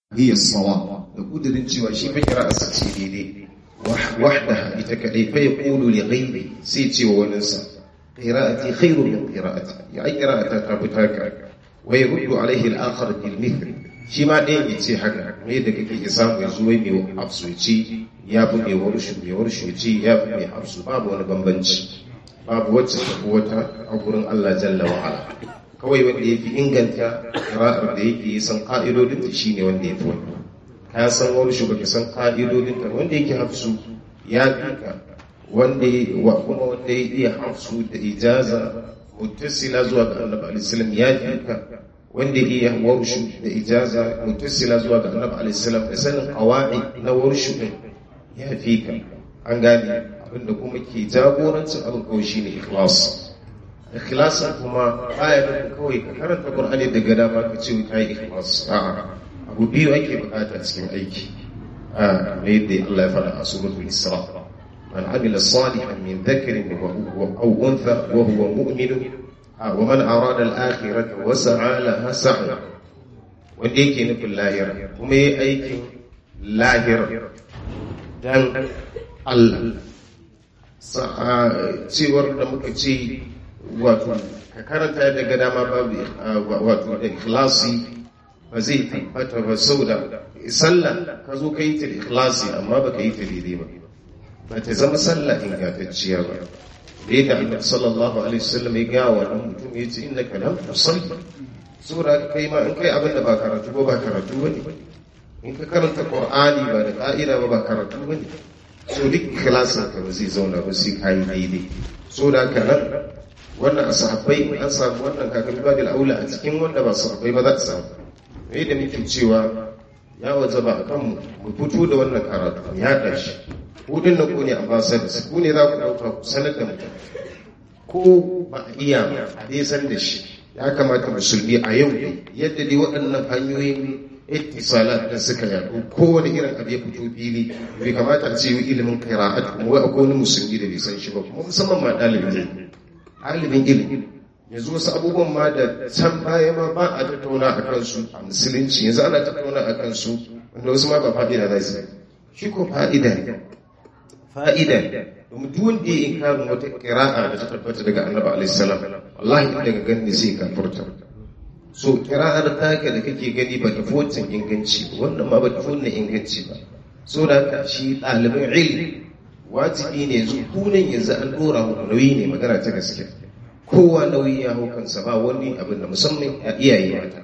hiya sawa da kudirin cewa shi fa kira asa ce daidai wahdaha ita kadai fa yaqulu li ghayri sai ce wa wani sa qira'ati khairu min qira'ati ya ai qira'ata ta fitaka wa yurdu alaihi al-akhar bil mithl shi ma ɗayan ya ce haka me da kake ya samu yanzu wai mai hafsuci ya fi mai warshu mai warshu ci ya fi mai hafsu babu wani bambanci babu wacce ta fi wata a gurin Allah jalla wa ala kawai wanda ya fi inganta kira'ar da yake yi san ƙa'idodin ta shine wanda ya fi wani ka san warshu baka san ƙa'idodin ta wanda yake hafsu ya fi ka wanda wa kuma wanda ya iya hafsu da ijaza muttasila zuwa ga annabi alaihi ya fi ka wanda iya warshu da ijaza mutasila zuwa ga annabi alaihissalam da sanin qawaid na warshu din ya fi ka an gane abinda kuma ke jagorancin abin kawai shine ikhlas ikhlasin kuma baya da kawai ka karanta qur'ani daga dama ka ce kai ikhlas a'a abu biyu ake bukata cikin aiki a ne da Allah ya fara a suratul isra man amila salihan min dhakarin wa aw untha wa huwa mu'minun ومن أراد الآخرة وسعى لها سعي wanda yake nufin lahira kuma yi aikin lahira don Allah cewar da muka ce wato ka karanta daga dama babu wato da ikhlasi ba zai tabbata ba sau da sallah ka zo ka yi ta ikhlasi amma ba ka yi ta daidai ba ba ta zama sallah ingantacciya ba da yadda annabi sallallahu alaihi wasallam ya ga wa dan mutum ya ce innaka lam tusalli saboda kai ma in kai abin da ba karatu ba ba karatu bane in ka karanta qur'ani ba da ka'ida ba ba karatu bane so duk klasin ka ba zai zauna ba sai kai daidai so da haka nan wannan a sahabbai an samu wannan kakan babil aula a cikin wanda ba sahabbai ba za ta samu me da muke cewa ya wajaba a kanmu mu fito da wannan karatu ya dashi hudun na ku ne ambassadors ku ne za ku ɗauka ku sanar da mutum ko ba a iya a dai san da shi ya kamata musulmi a yau yadda dai waɗannan hanyoyin ittisalat da suka yaɗu kowane irin abu ya fito fili bai kamata a ce ilimin qira'at kuma wai akwai wani musulmi da bai san shi ba kuma musamman ma ɗalibin ilimi ɗalibin ilimi yanzu wasu abubuwan ma da can baya ma ba a tattauna a kansu a musulunci yanzu ana tattauna a kansu wanda wasu ma ba fa'ida za su shi ko fa'ida ne fa'ida domin duk wanda ya yi karin wata kira'a da ta tabbata daga annabi alaihi salam wallahi in daga gani sai ka furta so kira'ar taka da kake gani ba ta fi inganci ba wannan ma ba ta fi inganci ba so da haka shi ɗalibin ilmi wajibi ne yanzu kunan yanzu an ɗora mu nauyi ne magana ta gaske kowa nauyi ya hau kansa ba wani abin da musamman a iyaye mata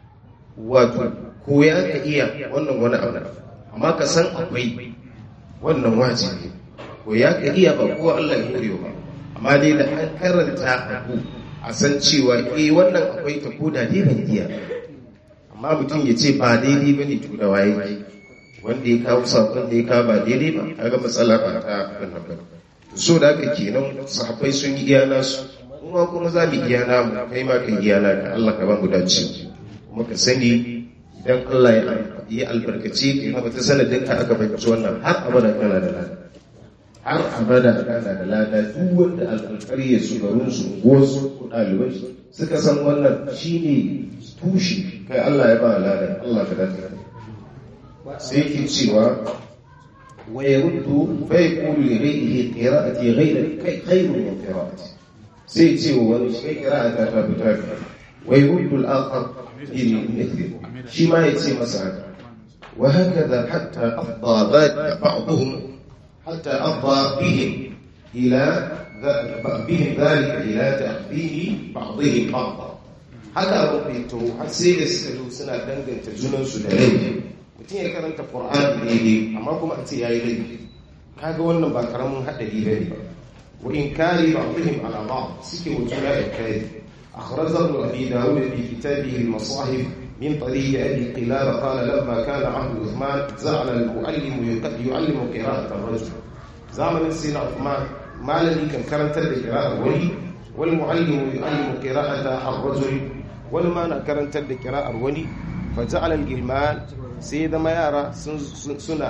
wato koya ka iya wannan wani abu amma ka san akwai wannan wajibi ko ya ka iya ba ko Allah ya kore ba amma dai da an karanta abu a san cewa eh wannan akwai ta ko da dai ban iya amma mutum ya ce ba daidai ba ne to da waye wanda ya kawo sakon da ya kawo ba daidai ba kaga matsala ba ta wannan ba so da haka kenan sahabbai sun yi iya nasu kuma kuma za mu iya namu kai ma ka iya naka Allah ka ba mu dace kuma ka sani idan Allah ya yi albarkaci ka yi ta sanadin ka aka fahimci wannan har abada kana da lada har abada kana da lada duk wanda alƙarƙarya su garin su gosu ko ɗalibai suka san wannan shine tushe kai Allah ya ba lada Allah ka dace sai yake cewa wa yaruddu fa yaqulu li ghayrihi qira'ati ghayra khayru min qira'ati sai ce wa wani shi qira'ata ta fita wa yaruddu al-akhar ila mithli shi ma yace masa haka وهكذا حتى أفضى بعضهم حتى أفضى بهم إلى بهم ذلك إلى تأخذيه بعضهم بعضا haka abin fito har sai da suka zo suna danganta junansu da laifi mutum ya karanta qur'ani daidai amma kuma a ce yayi laifi kaga wannan ba karamin hadari bane ba wa in kari ba'dihim ala ba'd suke wujuna da kai akhrajahu abi dawud fi kitabihi al-masahif من طريق أبي قلابة قال لما كان عهد عثمان زعل المعلم يعلم قراءة الرجل زمن سيدنا عثمان ما الذي كان كرنت قراءة ولي والمعلم يعلم قراءة الرجل والما كرنت قراءة ولي فجعل الجلمان سيد ما يرى سنة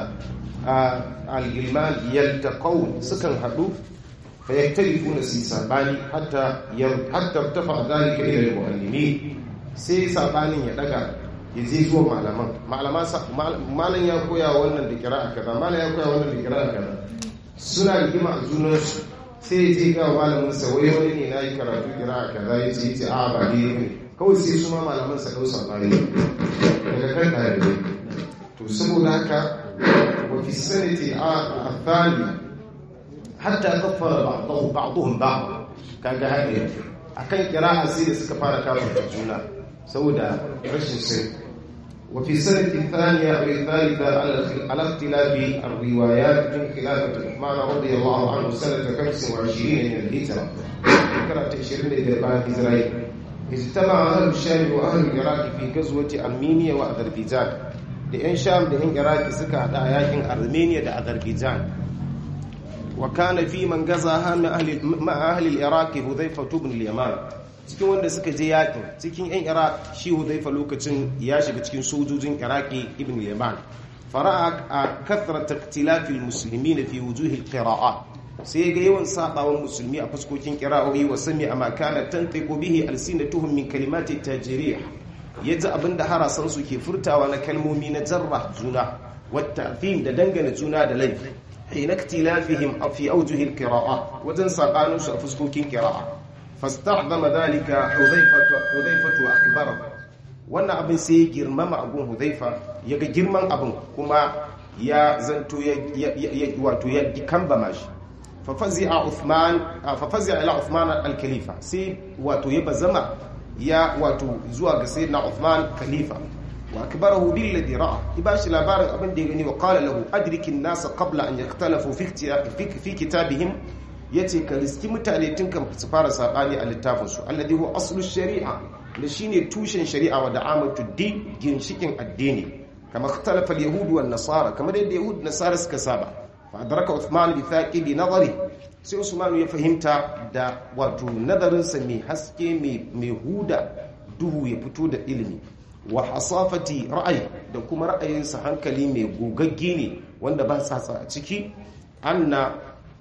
الجلمان يلتقون سكن حدو فيختلفون سيساباني حتى حتى ارتفع ذلك إلى المعلمين sai sabanin ya daga ya je zuwa malaman malam ya koya wannan da kira a kaza malam ya koya wannan da kira a kaza suna rigima a junansu sai ya je ga malamin sa wai wani ne na yi karatu kira a kaza ya ce ce a ba ne ne kawai sai su ma malaman sa ɗau sabani daga kan ɗalibai to saboda haka wa fi sanati a thani hatta kaffara ba'dhum ba'd kaga haka akan kira'a sai da suka fara kafirta juna saboda rashin sani وفي سنة الثانية أو الثالثة على اختلاف الروايات من خلافة عثمان رضي الله عنه سنة 25 من الهجرة ذكرت 20 إلى بعد إسرائيل اجتمع أهل الشام وأهل العراق في غزوة أرمينيا وأذربيجان لأن شام لأن العراق سكا ياكن أرمينيا وأذربيجان وكان في من غزاها مع أهل العراق حذيفة بن اليمان cikin wanda suka je yakin cikin yan iraq shi hudaifa lokacin ya shiga cikin sojojin iraki ibn yaman fara'a a kathrar taktilafil musulmi na fi wujuhil qira'a sai ga yawan sabawan musulmi a fuskokin qira'o'i wa sami a makana tantiqu bihi alsinatuhum min kalimati tajrih yaji abinda harasan su ke furtawa na kalmomi na jarra juna wata da dangane juna da laifi hina iktilafihim fi awjuhil qira'a wajen sabanin su a fuskokin qira'a فاستعظم ذلك حذيفة حذيفة وأكبره wannan abin sai ya girmama abun huzaifa ya ga girman abin kuma ya zanto ya wato ya kambama shi fafazi'a Uthman fafazi'a ila Uthman al-Khalifa sai wato ya bazama ya wato zuwa ga sayyidina Uthman khalifa wa akbarahu bil ladhi ra'a ibashi labarin abin da ya gani wa qala lahu adriki an-nas qabla an yaktalafu fi fi kitabihim ya ce ka riski mutane tun kan su fara saɓani a littafinsu alladhi huwa aslu shari'a da shine tushen shari'a wa da'amatu din ginshikin addini kama ikhtalafa al-yahud wa nasara kamar yadda yahud nasara suka saba fa adraka Uthman bi thaqibi nazari sai Usman ya fahimta da wato nazarinsa mai haske mai huda duhu ya fito da ilimi wa hasafati ra'ayi da kuma ra'ayinsa hankali mai gogagge ne wanda ba sa a ciki anna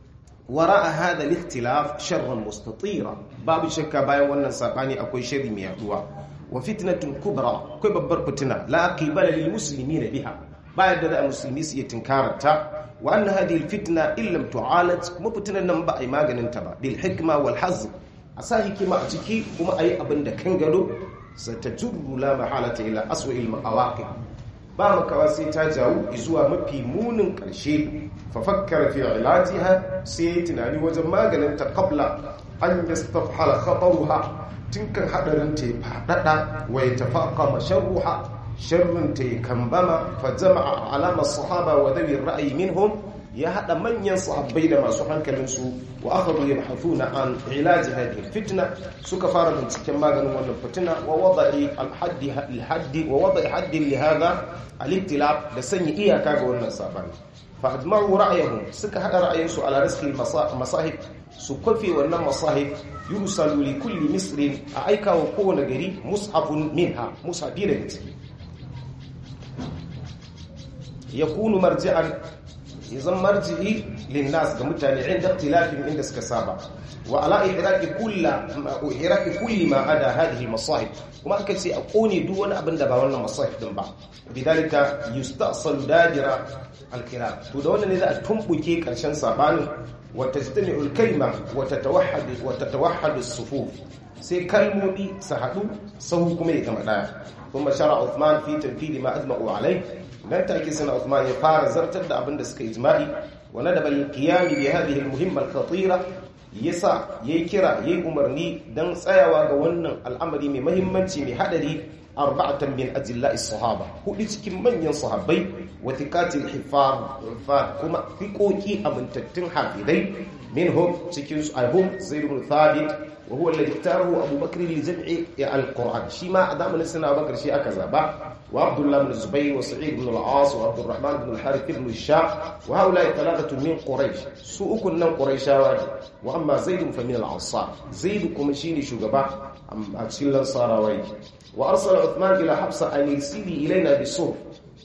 wara'a hada al-ikhtilaf sharran mustatira babu shakka bayan wannan sabani akwai sharri mai yaduwa wa fitnatun kubra akwai babbar fitina la qibala lil muslimina biha bayan da musulmi su iya tinkararta wa anna hadhihi al-fitna illam tu'alat kuma fitinan nan ba ai maganin ta ba bil hikma wal hazm a sa hikima a ciki kuma ayi abin da kan gado satajurru la mahalata ila aswa'il mawaqif ba makawa sai ta jawo zuwa mafi munin ƙarshe fafakkar fi ilajiha sai ya tunani wajen maganin ta kabla an yastafhala khataruha tun kan hadarin ta ya fadada wa ya tafaqa masharruha sharrin ta ya kambama fa jama'a alama sahaba wa dawi ra'ayi minhum ya hada manyan sahabbai da masu hankalin su wa akhadhu yabhathuna an ilaji hadhihi fitna suka fara binciken maganin wannan fitina wa wada'i al-haddi al-haddi wa wada'i haddi li hadha al-ibtilab da sanya iyaka ga wannan sabani fa ajma'u ra'ayahum suka hada ra'ayinsu ala rizqi masahib su kwafe wannan masahib yursalu li kulli misrin a aika wa kowane gari mushafun minha mushafi daga ciki yakunu marji'an yazan marji'i linnas ga mutane inda ikhtilafin inda suka saba wa ala ihraqi kulli ihraqi kulli ma ada hadhihi masahib kuma aka ce a kone duk wani abin da ba wannan masahib din ba bidalika yustasal dadira alkhilaf to da wannan ne za a tumbuke karshen sabanin wa tajtami'u alkalima wa tatawahhad wa tatawahhad as-sufuf sai kalmomi su haɗu sau kuma ya zama ɗaya kuma shara Uthman fi tanfidi ma ajma'u alai nan take sana Uthman ya fara zartar da abin da suka ijma'i wa nadaba al-qiyam bi hadhihi al-muhimma al-khatira yasa yayi kira yayi umarni dan tsayawa ga wannan al'amari mai muhimmanci mai hadari arba'atan min ajilla'i sahaba hudu cikin manyan sahabbai wa thiqatil hifar kuma fiqoki amintattun hafidai minhum cikin su ahum zaid ibn thabit wa huwa alladhi iktarahu abu bakr li jam'i al-quran shi ma a zamanin sana bakar shi aka zaba wa abdullah ibn zubayr wa sa'id ibn al-as wa abdurrahman ibn al-harith ibn al-shah wa haula thalathatu min quraish su ukun nan quraishawa ne wa amma zaid fa min al-ansar zaid kuma shine shugaba a cikin lansarawa wa arsala uthman ila hafsa an yusili ilaina bisur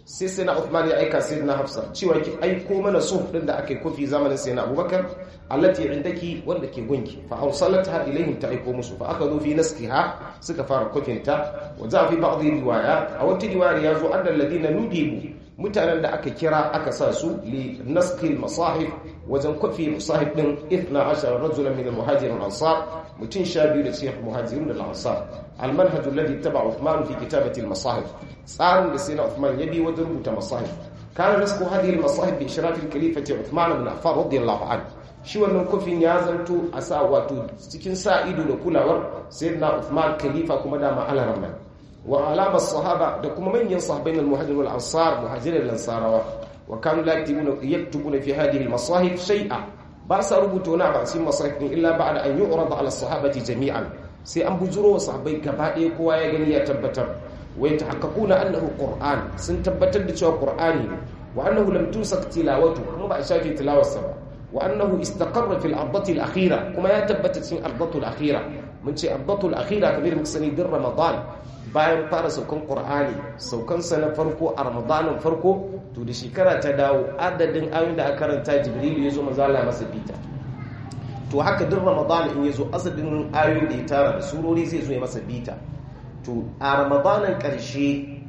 sai sai na Uthman ya aika sai na Hafsa cewa ki aiko mana suf din da aka yi kofi zamanin sai na Abubakar allati indaki wanda ke gunki fa awsalatha ilayhim ta aiko musu fa aka zo fi naskiha suka fara kofin ta wa za fi ba'd riwaya a wata riwaya ya zo annal ladina nudibu mutanen da aka kira aka sa su li naskil masahif wajen kofi musahif din 12 rajulan min al-muhajirin al-ansar mutun sha biyu da cikin muhajirin da al-ansar al-manhaj alladhi ittaba Uthman fi kitabati al-masahif tsarin da sayyidina Uthman ya bi wajen rubuta masahif kana nasku hadhihi al-masahif bi ishraf al-khalifati Uthman ibn Affan radiyallahu anhu shi wannan kofin ya zanto a sa wato cikin sa ido da kulawar sayyidina Uthman khalifa kuma da ma al-rahman wa alama sahaba da kuma manyan sahabbai na muhajirin wal ansar muhajirin lansarawa wa kanu la yaktubuna yaktubuna fi hadhihi al masahif shay'a ba sa rubuta wani ba cikin masahif din illa ba'da an yu'rada ala sahabati jami'an sai an bujuro wa sahabbai gaba ɗaya kowa ya gani ya tabbatar wa yatahaqqaquna annahu qur'an sun tabbatar da cewa qur'ani ne wa annahu lam tusak tilawatu kuma ba a shafe tilawarsa ba wa annahu istaqarra fil ardati al akhira kuma ya tabbata cikin ardatu al akhira mun ce ardatu al akhira kamar muka sani din ramadan bayan fara saukan ƙur'ani saukansa na farko a ramadanin farko to da shekara ta dawo adadin ayoyin da aka karanta jibrilu ya zo mazala masa bita to haka duk ramadanin in ya zo asadin ayoyin da ya tara da surori zai zo ya masa bita to a ramadanin ƙarshe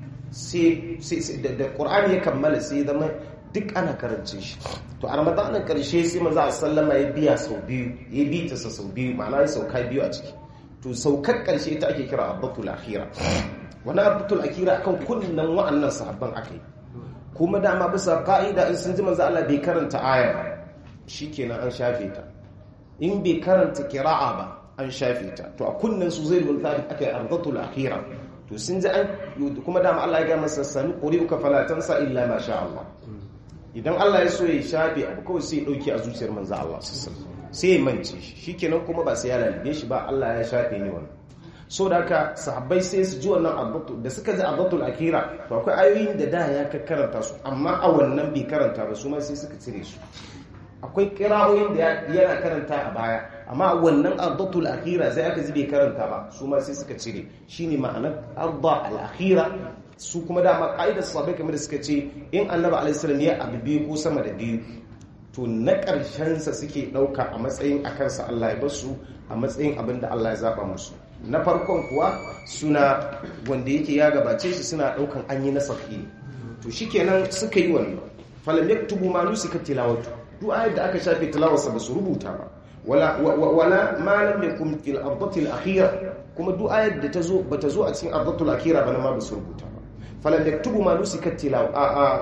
sai da ƙur'ani ya kammala sai zama duk ana karance shi to a ramadanin ƙarshe sai maza a sallama ya biya sau biyu ya bita sa sau biyu ma'ana ya sauka biyu a ciki to saukar ƙarshe ta ake kira abbatul akhira wani abbatul akhira akan kunnan wa'annan sahabban akai kuma dama bisa ka'ida in sun ji manzo Allah bai karanta aya shikenan an shafe ta in bai karanta qira'a ba an shafe ta to a kunnan su zai bin thabit akai abbatul akhira to sun ji an kuma dama Allah ya ga masa sami quri'uka fala tansa illa ma sha Allah idan Allah ya so ya shafe abu kawai sai ya dauki a zuciyar manzo Allah sallallahu alaihi wasallam sai ya mance shi shikenan kuma ba sai ya lalabe shi ba Allah ya shafe ni wannan so da haka sahabbai sai su ji wannan abbatu da suka ji abbatul akira to akwai ayoyin da da ya karanta su amma a wannan bai karanta ba su ma sai suka cire su akwai kirawoyin da yana karanta a baya amma wannan abbatul akira sai aka ji bai karanta ba su ma sai suka cire shine ma'anar arda al akhira su kuma dama ka'idar sahabbai kamar da suka ce in annabi alaihi salam ya abu biyu ko sama da biyu to na ƙarshensa suke ɗauka a matsayin a kansa Allah ya basu a matsayin abin da Allah ya zaɓa musu na farkon kuwa suna wanda yake ya gabace shi suna ɗaukan an yi nasafi to shi kenan suka yi wannan falam yaktubu ma nusika tilawatu duk ayat da aka shafe tilawarsa ba su rubuta ba wala wala ma lam yakun fil ardati al akhira kuma duk ayat da ta zo bata zo a cikin ardatu al akhira ba ma ba su rubuta ba فلم يكتبوا ما نسك التلاوة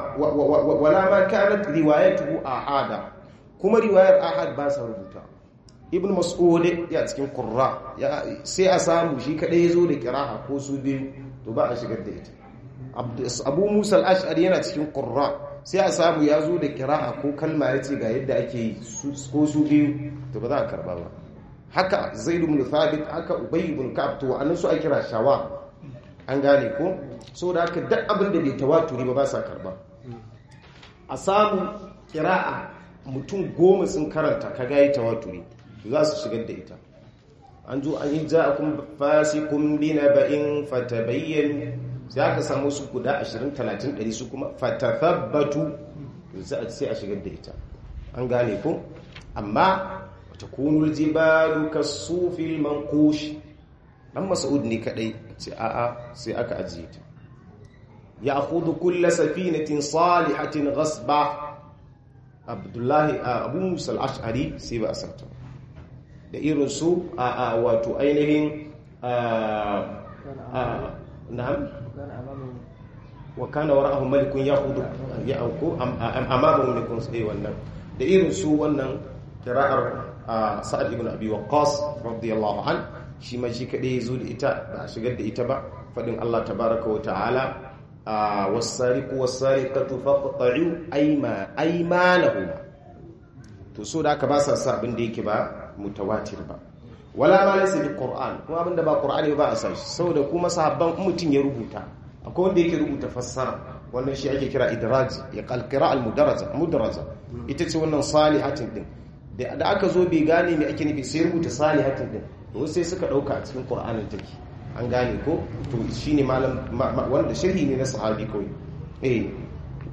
ولا ما كانت روايته آحادا كما رواية آحاد باسا ربطا ابن مسعود يا cikin qurra sai a samu shi kadai yazo da qira'a ko su biyu to ba a shigar da ita Abu Musa al-Ash'ari yana cikin qurra sai a samu yazo da qira'a ko kalma yace ga yadda ake yi ko su biyu to ba za a karba ba haka Zaid ibn Thabit haka Ubay ibn Ka'b to annan su a kira shawa an gane ko so da haka duk abin da bai tawaturi ba ba sa karba a samu kira'a mutum goma sun karanta ka gayi tawaturi za su shigar da ita an zo an yi ja'akum fasikum bi naba'in fatabayyan sai aka samu su guda 20 30 100 su kuma fatathabbatu sai a shigar da ita an gane ko amma takunul jibalu kasufil manqush dan mas'ud ne kadai ce a'a sai aka ajiye ta ya akhudhu kull safinatin salihatin ghasba abdullahi abu musa al-ash'ari sai ba asarta da irin su a wato ainihin na'am wa kana wara'ahu malikun yahudu ya auku amama malikun sai wannan da irin su wannan qira'ar sa'ad ibn abi waqqas radiyallahu anhu shi ma shi kaɗai ya zo da ita ba a shigar da ita ba faɗin Allah tabaraka wa ta'ala a wasariku wasariqatu faqta'u ayma aymanahum to so da aka ba sa sa abin da yake ba mutawatir ba wala ma laysa bi qur'an kuma abin da ba qur'ani ba a sa shi saboda kuma sahabban mutum ya rubuta akwai wanda yake rubuta fassara wannan shi ake kira idraj ya qalqira al mudaraja mudaraja ita ce wannan salihatin din da aka zo bai gane me ake nufi sai rubuta salihatin din to sai suka dauka a cikin qur'anin take an gane ko to shine malam wanda sharhi ne na sahabi kawai eh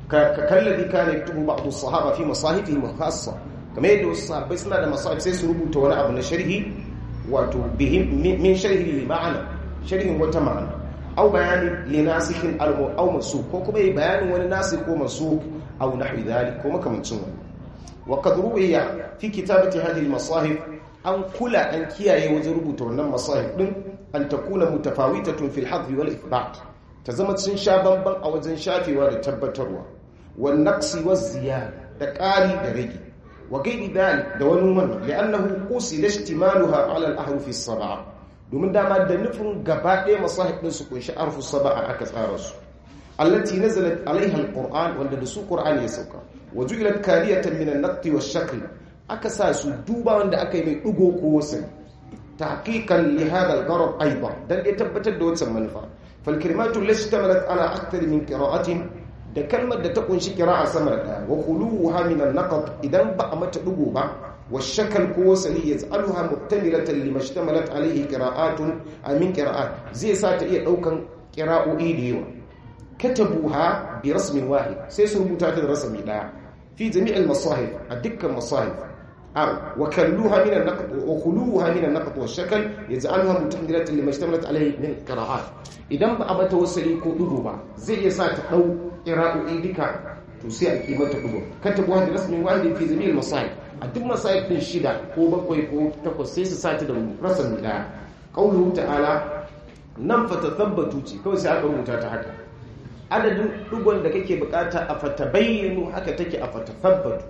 kallabi kana yaktubu ba'd as-sahaba fi masahifihim khassa kamar yadda wasu sahabbai suna da masahif sai su rubuta wani abu na sharhi wato bihim min sharhi li ma'ana sharhin wata ma'ana aw bayanin li nasikhin aw mansukh ko kuma yi bayanin wani nasikh ko mansukh aw nahwi dhalik ko makamancin wani wa qad ruwiya fi kitabati hadhihi al-masahif an kula an kiyaye wajen rubuta wannan masahif din an takuna mutafawitatun fil hadf wal ithbat ta zama sun sha bamban a wajen shafewa da tabbatarwa wan naqsi waz ziyada da ƙari da rage wa gairi dalik da wani wannan li'annahu qusila ihtimaluha ala al-ahruf as-sab'a domin dama da nufin gaba ɗaya masahib din su kunshi arfu sab'a aka tsara su allati nazalat alaiha al-qur'an wanda da su qur'ani ya sauka wa ju'ilat kariyatan min an-naqti wash-shakl aka sa su duba wanda aka yi mai dugo ko wasan tahqiqan li hadha al-gharad aidan dan ya tabbatar da wancan manufa fal kalimatu allati tamalat ala akthar min qira'atin da kalmar da ta kunshi kira'a sama da ɗaya wa khuluha min an-naqd idan ba a mata dugo ba wa shakal ko wasali yaz'aluha muktamilatan limashtamalat alayhi qira'atun amin qira'at zai sa ta iya daukan qira'o'i da yawa katabuha bi rasmin wahid sai su rubuta ta da rasmi daya fi jami' al-masahif a dukkan masahif aw wa kalluha min an-naqd wa khuluha min an-naqd wa shakal yaz'aluha muktamilatan limashtamalat alayhi min qira'at idan ba a mata wasali ko dugo ba zai iya sa ta dau ƙira'o'i duka to sai a kimanta ɗugo kan tabi wani rasmin wani fi zami masai a duk masai ɗin shida ko bakwai ko takwas sai su sati da rasan ɗaya ƙaunar ta'ala nan fata tabbatu ce kawai sai aka rubuta ta haka adadin ɗugon da kake bukata a fata bayyano haka take a fata tabbatu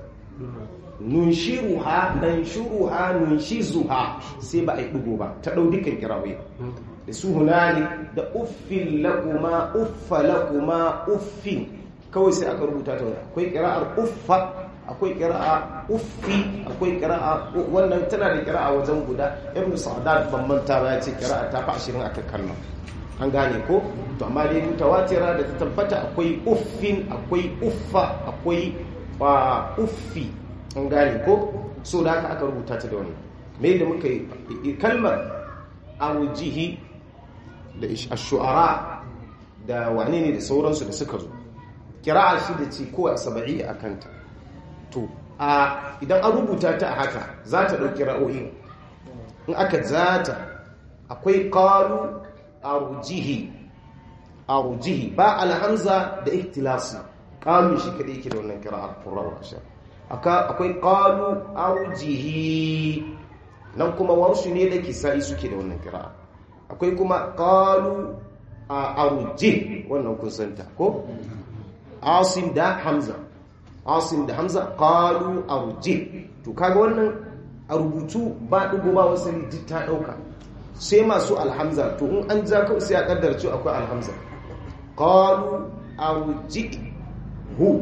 nunshiruha nanshuruha nunshizuha sai ba a yi ɗugo ba ta ɗau dukkan ƙira'o'i da su hunali da uffin lakuma uffa lakuma uffin kawai sai aka rubuta ta akwai kira'ar uffa akwai kira'a uffi akwai kira'a wannan tana da kira'a wajen guda ibn sa'dat ban manta ba ya ce kira'a ta fi ashirin aka kallon an gane ko to amma dai mutawatira da ta tabbata akwai uffin akwai uffa akwai uffi an gane ko so da haka aka rubuta ta da wani me da muka yi kalmar awujihi da shu'ara da wane ne da sauransu da suka zo kira'a shi da ce kowa saba'i a kanta to a idan an rubuta ta a haka za ta ɗauki ra'o'i in aka zata akwai ƙalu arujihi arujihi ba alhamza da iktilasi ƙalu shi kaɗai yake da wannan kira'ar furawa ashar akwai ƙalu arujihi nan kuma warsu ne da kisa'i suke da wannan kira'ar akwai kuma qalu arujih wannan kun santa ko asim da hamza asim da hamza qalu arujih to kaga wannan a rubutu ba dugo ba wasali duk ta dauka sai masu alhamza to in an ja kawai sai a kaddara cewa akwai alhamza qalu arujih hu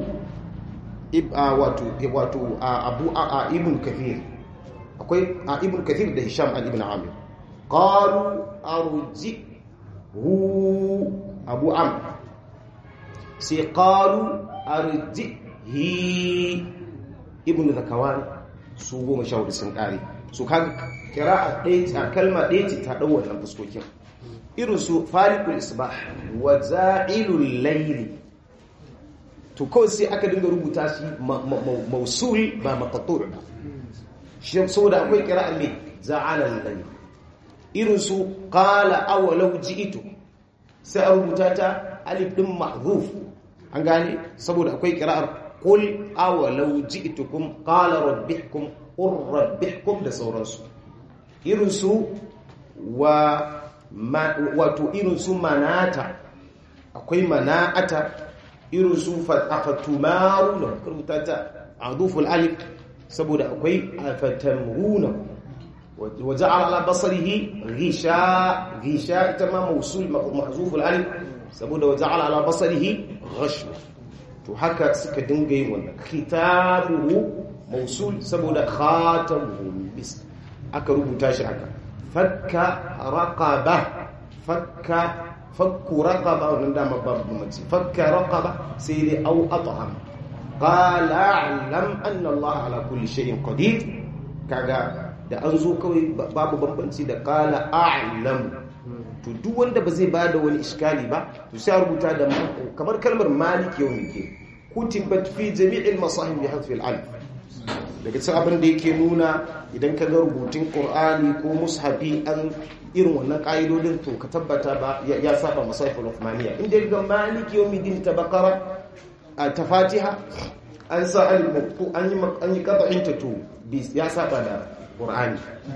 wato wato abu a ibn kathir akwai ibn kathir da hisham al ibn amir qalu arji hu abu am sai qalu arji hi ibn zakawan su goma sha hudu sun kare su kaga kira'a ɗaya ta kalma ɗaya ce ta ɗau wannan fuskokin irin su farikul isbah wa za'ilul layli to kawai sai aka dinga rubuta shi mausul ba maqtur ba shi saboda akwai kira'a mai za'alal layli irin su qala awalau ji'tu sai a rubuta ta alif din mahzuf an gane saboda akwai kira'ar qul awalau ji'tukum qala rabbikum qur rabbikum da sauransu irin su wa wato irin su manata akwai mana'ata irin su fatumaru da rubuta ta aduful alif saboda akwai fatamruna وجعل على بصره غشاء غشاء تمام موصول محذوف الالف saboda وجعل على بصره غشوة to haka suka dinga yin wannan khitabuhu mausul saboda khatamuhu bis aka rubuta shi haka fakka raqaba fakka fakku raqaba wannan da babu mace fakka raqaba sai dai au at'am qala a'lam anna Allah ala kulli shay'in qadir kaga da an zo kawai babu bambanci da kala a'lam to duk wanda ba zai bada wani iskali ba to sai rubuta da kamar kalmar malik yau ne kutibat fi jami'il masahib bi hadfi al-alif daga cikin abin da yake nuna idan ka ga rubutun qur'ani ko mushafi an irin wannan ƙa'idodin to ka tabbata ba ya saba masahiful uthmaniyya inda ga maliki yawmiddin ta bakara ta fatiha an sa alif maftu an yi an yi qat'in ta to ya saba da qur'ani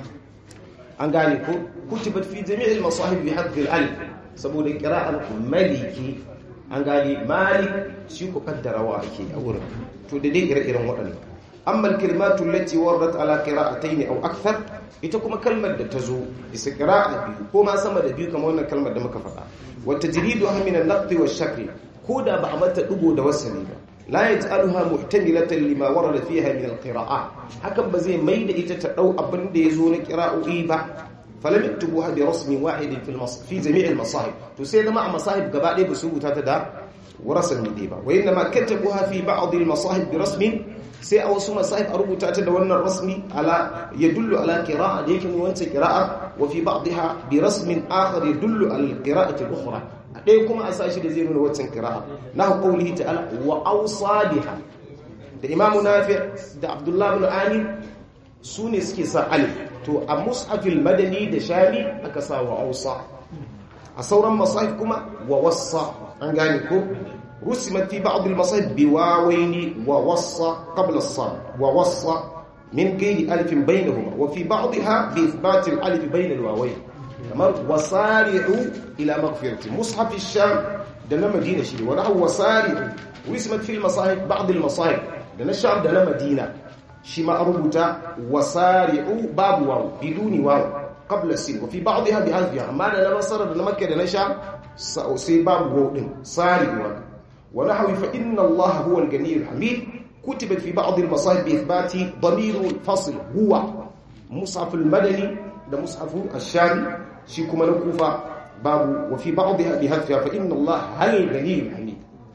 an gane ko kutibat fi jami'il masahib bi hadfi al-alif saboda qira'ar maliki an gane malik shi ko kaddarawa ake a wurin to da dai ire-iren waɗannan amma al-kalimatu allati waradat ala qira'atayn aw akthar ita kuma kalmar da ta zo bisa qira'a biyu ko ma sama da biyu kamar wannan kalmar da muka faɗa wa tajriduha min an-naqd wa shakl ko da ba a mata dugo da wasali ba la yaj'aluha muhtamilatan lima warada fiha min al-qira'at hakan ba zai maida ita ta dau abin da yazo na qira'o'i ba falam yaktubuha bi rasmin wahidin fi al-masahif fi jami' al-masahib to sai zama a masahib gaba ɗaya ba su rubuta ta da warasan ne ba wa inna ma katabuha fi ba'd al-masahib bi rasmin sai a wasu masahib a rubuta ta da wannan rasmi ala yadullu ala qira'a da yake wancan qira'a wa fi ba'dha bi rasmin akhar yadullu ala al-qira'ati al-ukhra ɗaya kuma a sashi da zai nuna wancan qira'a na qawlihi ta'ala wa awsadiha da imamu nafi' da abdullah ibn amir su ne suke sa alif to a mushafil madani da shami aka sa wa ausa a sauran masahif kuma wa wassa an gane ko rusimat fi ba'd al-masahif bi wawaini wa wassa qabla as-sad wa wassa min ghairi alif bainahuma wa fi ba'dha bi ithbat al-alif bain al-wawain kamar wasari'u ila maghfirati mushaf ash-sham da na madina shi wa nahu wasari'u rusimat fi al-masahif ba'd al-masahif da na sham da na madina shi ma rubuta wasari'u babu waw biduni waw qabla sin wa fi ba'dha bi hadfiha amma da na basara da na makka da na sha sai babu waw din sari'u wa nahwi fa inna allaha huwa al-ghaniyyul hamid kutibat fi ba'd al-masahib bi ithbati damir al-fasl huwa mushaf al-madani da mushaf ash-shami shi kuma na kufa babu wa fi ba'dha bi hadfiha fa inna allaha al-ghaniyyul hamid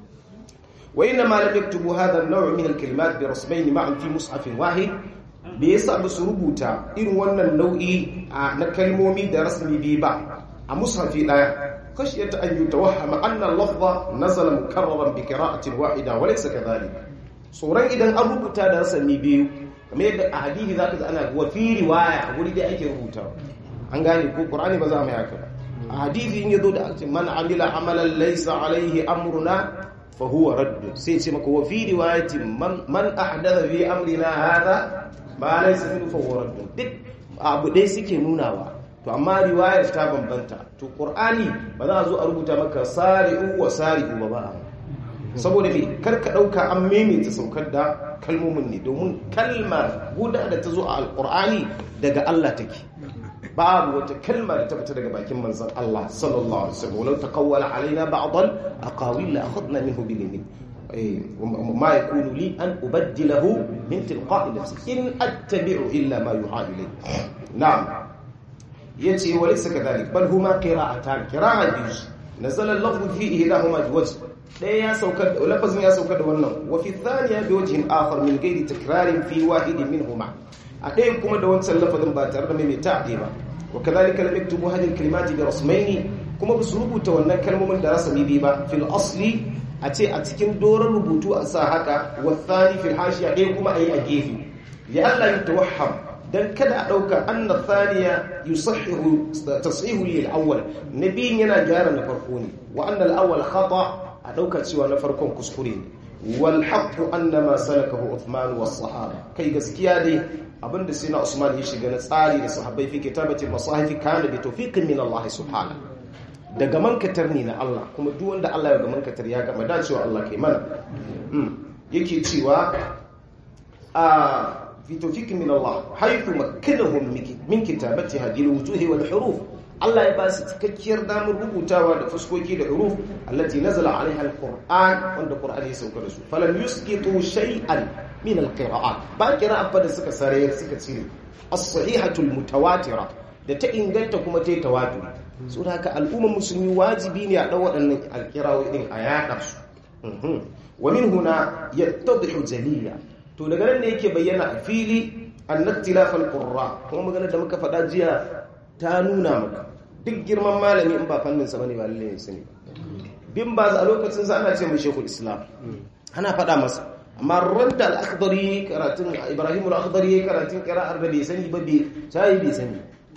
وإنما لم يكتبوا هذا النوع من الكلمات برسمين معا في مصحف واحد بيسا بسربوتا إن وانا النوعي نكلمومي دا رسمي بيبا مصحف لا خشية أن يتوهم أن اللفظ نزل مكررا بقراءة واحدة وليس كذلك صورا إذا أربوتا دا رسمي بيو kamar yadda a hadithi zaka ji ana wa fi riwaya wuri da ake rubuta an gane ko qur'ani ba za mu yaka ba a hadithi in yazo da man amila amalan laysa alaihi amruna فهو رد سيتي مكو وفي روايه من من احدث في امرنا هذا ما ليس منه فهو رد duk abu dai suke nunawa to amma riwayar ta bambanta to qur'ani ba za a zo a rubuta maka sari'u wa sari'u ba ba saboda me karka dauka an maimaita saukar da kalmomin ne domin kalmar guda da ta zo a alqur'ani daga Allah take babu wata kalma da ta fita daga bakin manzon Allah sallallahu alaihi wasallam walau taqawwala alaina ba'd al-aqawil la akhadna minhu bil yamin ma yakunu li an ubaddilahu min tilqa'i nafsi in attabi'u illa ma yuha ilayhi na'am yace wa laysa kadhalik bal huma qira'atan qira'a biyu nazala al-lafzu fi ihdahuma biwajh ɗaya ya saukar da lafazin ya saukar da wannan wa fi thaniya biwajhin akhar min ghairi takrarin fi wahidin minhuma a ɗaya kuma da wancan lafazin ba tare da mai ta ɗaya ba wa kadhalika lam yaktubu hadhihi al-kalimati bi rasmaini kuma ba su rubuta wannan kalmomin da rasami bi ba fil asli a ce a cikin doron rubutu a sa haka wa thani fil hashiya ɗaya kuma ayi a gefe ya Allah ya tawahham dan kada a dauka anna thaniya yusahhihu tashihu lil awwal nabiyin yana gyara na farko ne wa anna al-awwal khata a dauka cewa na farkon kuskure ne wal haqqu annama salakahu Uthman was sahaba kai gaskiya dai abinda sai na Usman ya shiga na tsari da sahabbai fi kitabatil masahifi kana bi tawfiqin min Allah subhanahu daga mankatar ne na Allah kuma duk wanda Allah ya ga mankatar ya gama da cewa Allah kai mana yake cewa a fi tawfiqin min Allah haythu makkanahum min kitabati hadhihi al-wujuh wal huruf Allah ya ba su cikakkiyar damar rubutawa da fuskoki da huruf allati nazala alaiha al-Qur'an wanda Qur'ani ya sauka da su falam yusqitu shay'an min al-qira'at ba qira'a da suka sare suka cire as-sahihatu al-mutawatira da ta inganta kuma ta tawatur so da haka al'ummar musulmi wajibi ne a dau waɗannan alkirawoyi din a yaɗa su wa min huna yattadhihu jalila to daga nan ne yake bayyana a fili annaktilaf al-qurra kuma magana da muka faɗa jiya ta nuna maka duk girman malami in ba fannin sa bane ba lalle ne sani bin ba a lokacin sa ana ce mu shekul islam ana faɗa masa amma randa al-akhdari karatun ibrahim al-akhdari karatun qira'ar da bai sani ba bai sai bai sani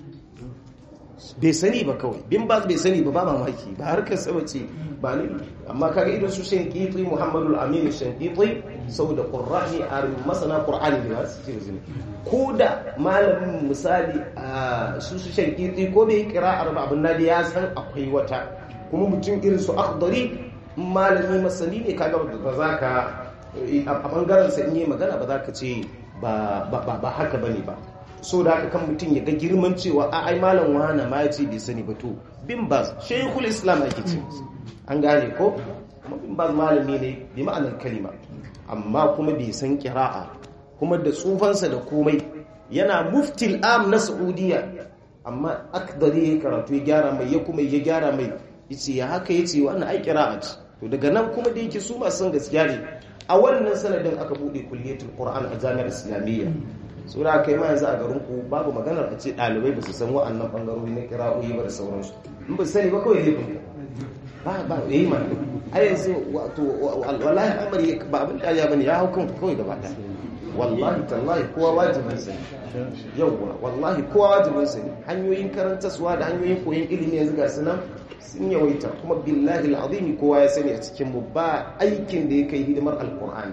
bai sani ba kawai bin ba bai sani ba ba mamaki ba harkar sa bace ba ne amma kaga idan su shankiti muhammadu al-amin shankiti saboda qur'ani a masana qur'ani ne su ce zini ko da malamin misali a su su shankiti ko bai qira'ar ba abin nadi ya san akwai wata kuma mutum irin su akhdari malami masani ne kaga ba za ka a bangaren sa in yi magana ba za ka ce ba haka bane ba so da haka kan mutum ya ga girman cewa a ai malam wana ma ya ce bai sani ba to bin baz shaykhul islam ake ce an gane ko kuma bin baz malami ne bi ma'anar kalima amma kuma bai san kira'a kuma da tsufansa da komai yana muftil am na saudiya amma akdari ya karatu ya gyara mai ya kuma ya gyara mai yace ya haka yace wannan ai kira'a ce to daga nan kuma da yake su masu gaskiya ne a wannan sanadin aka bude kulliyatul qur'an a jami'ar islamiyya sura kai ma yanzu a garin ku babu maganar a ce ɗalibai ba su san wa'annan ɓangarori na kira'o'i ba da sauransu in ba sani ba kawai laifin ba ba ya yi mana a yanzu wato wallahi amari ba abin da ya bane ya hau kanku kawai gaba ɗaya wallahi tallahi kowa wajibin sani yauwa wallahi kowa wajibin sani hanyoyin karantaswa da hanyoyin koyon ilimi yanzu ga sunan sun yawaita kuma billahi al'azimi kowa ya sani a cikin mu ba aikin da ya kai hidimar alkur'ani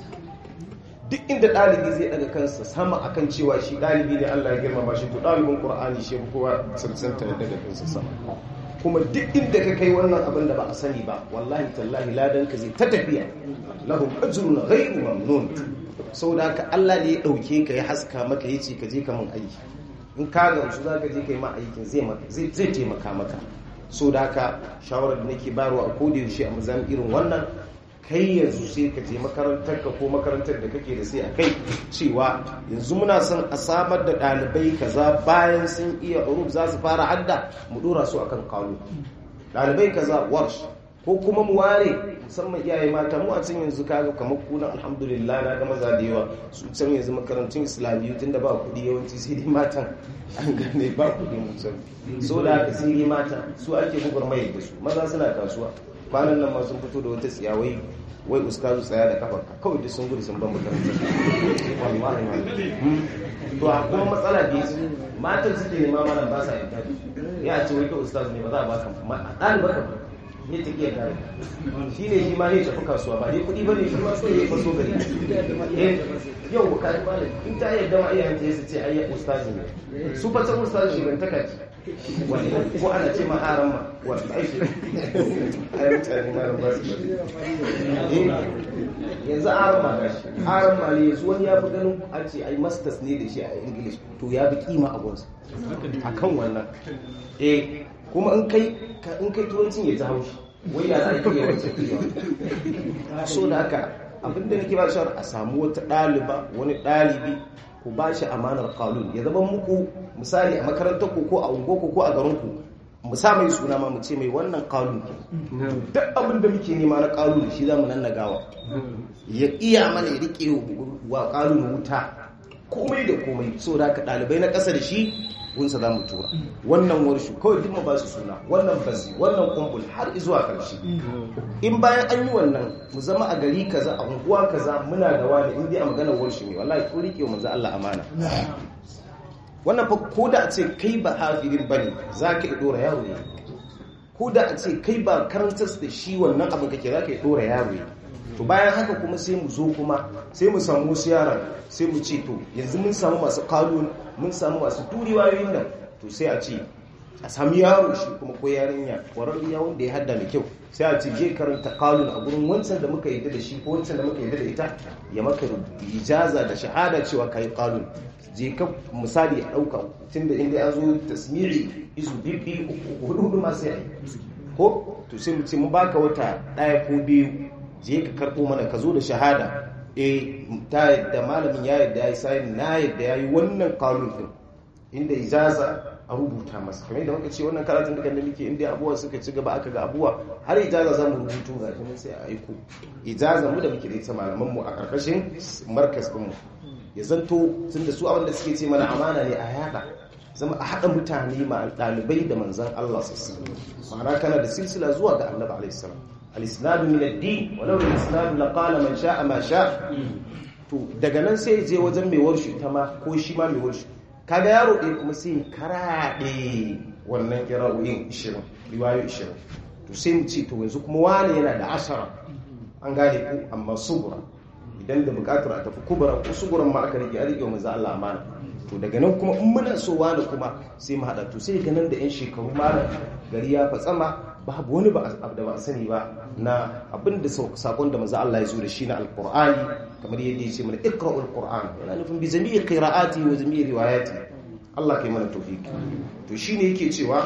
duk inda ɗalibi zai daga kansa sama akan cewa shi ɗalibi ne Allah ya girmama shi to ɗalibin Qur'ani shi kowa cancanta ya daga kansa sama kuma duk inda ka kai wannan abin da ba a sani ba wallahi tallahi ladan ka zai ta tafiya lahum ajrun ghayru mamnun saboda haka Allah ne ya dauke ka ya haska maka yace ka je ka mun aiki in ka ga su zaka je kai ma aikin zai zai zai taimaka maka saboda haka shawarar da nake bayarwa a koda yaushe a mazan irin wannan kai yanzu sai ka je makarantar ka ko makarantar da kake da sai a kai cewa yanzu muna son a samar da ɗalibai kaza bayan sun iya urub za su fara hadda mu dora su akan kalu ɗalibai kaza warsh ko kuma mu ware musamman iyaye mata mu a can yanzu kaga kamar kunan alhamdulillah na ga maza da yawa su can yanzu makarantun islamiyyu tun da ba kuɗi yawanci sai dai matan an gane ba kuɗi mutum so da haka sai dai mata su ake gugurmai da su maza suna kasuwa kwanan nan ma sun fito da wata tsiyawai wai ustazu tsaya da kafar kawai duk sun gudu sun ban makarantar wallahi to a kuma matsala da yasu matan suke nema mana ba sa yadda ya ce wai ka ustazu ne ba za a baka ɗaliba ka ne ta iya kare shi ne shi ma ne tafi kasuwa ba ne kuɗi ba ne shi ma so ya faso gari yau ba ka ba in ta yadda ma iyayen ta su ce ayyar ustazu ne su fa san ustazu shigantaka ce ko ana ce maharan ma wanda aiki ai mutane ma ba su yanzu aran ma gashi aran ma ne yanzu wani ya fi ganin a ce ai masters ne da shi a english to ya fi kima a gonsa a kan wannan eh kuma in kai in kai turancin ya ta haushi wai ya za a iya wancan kiyawa so da haka abinda nake ba shawar a samu wata ɗaliba wani ɗalibi ku ba shi amanar kalun ya zama muku misali a makarantar ku ko a unguwarku ko a garinku mu sa mai suna ma mu ce mai wannan kalun duk abin da muke nema na kalun shi za mu nan gawa ya iya mana ya rike wa kalun wuta komai da komai so da ka ɗalibai na ƙasa da shi gunsa za mu tura wannan warshu kawai duk mu ba su suna wannan basi wannan kumbul har zuwa ƙarshe in bayan an yi wannan mu zama a gari kaza a unguwa kaza muna da wani in dai a maganar warshu ne wallahi ko rike manzo Allah amana wannan fa ko da a ce kai ba hafirin bane za ka dora yaro ne ko da a ce kai ba karantar da shi wannan abin kake za ka dora yaro ne to bayan haka kuma sai mu zo kuma sai mu samu wasu yaran sai mu ce to yanzu mun samu masu kalon mun samu masu turiwayoyin nan to sai a ce a sami yaro shi kuma ko yarinya kwararriya wanda ya hada da kyau sai a ce je karanta kalon a gurin wancan da muka yadda da shi ko wancan da muka yadda da ita ya maka ijaza da shahada cewa ka yi kalon je ka misali a ɗauka tun da inda ya zo tasmiri izu bibbi hudu hudu masu yi ko to sai mu ce mu baka wata ɗaya ko biyu je ka karɓo mana ka zo da shahada eh ta yadda malamin ya yadda ya yi sayin na yadda ya yi wannan kalun din inda ijaza a rubuta masa kamar yadda muka ce wannan karatun da da muke inda abuwa suka ci gaba aka ga abuwa har ijaza za mu rubutu ga shi sai a aiko ijaza mu da muke da ita malaman mu a karkashin markas din mu ya zanto tunda su abin da suke ce mana amana ne a yada zama a haɗa mutane ma ɗalibai da manzan Allah sassu ma'ana kana da silsila zuwa ga annabi alaihissalam al-isnadu min ad-din walau al-isnadu laqala man sha'a ma sha'a to daga nan sai je wajen mai warshi ta ma ko shi ma mai warshi kaga yaro ɗaya kuma sai karaɗe wannan kira'o'in 20 riwayo 20 to sai mu ce to yanzu kuma wani yana da ashara an gane ku amma sugura idan da bukatar a tafi kubura ko suguran ma aka rike a rike wa manzo Allah amana to daga nan kuma in muna so wani kuma sai mu hada to sai ga nan da yan shekaru malam gari ya fatsama babu wani ba da ba sani ba na abinda sakon da manzo Allah ya zo da shi na alqur'ani kamar yadda ya ce mana iqra'ul qur'an yana nufin bi jami'i qira'ati wa jami'i riwayati Allah kai mana tawfiki to shine yake cewa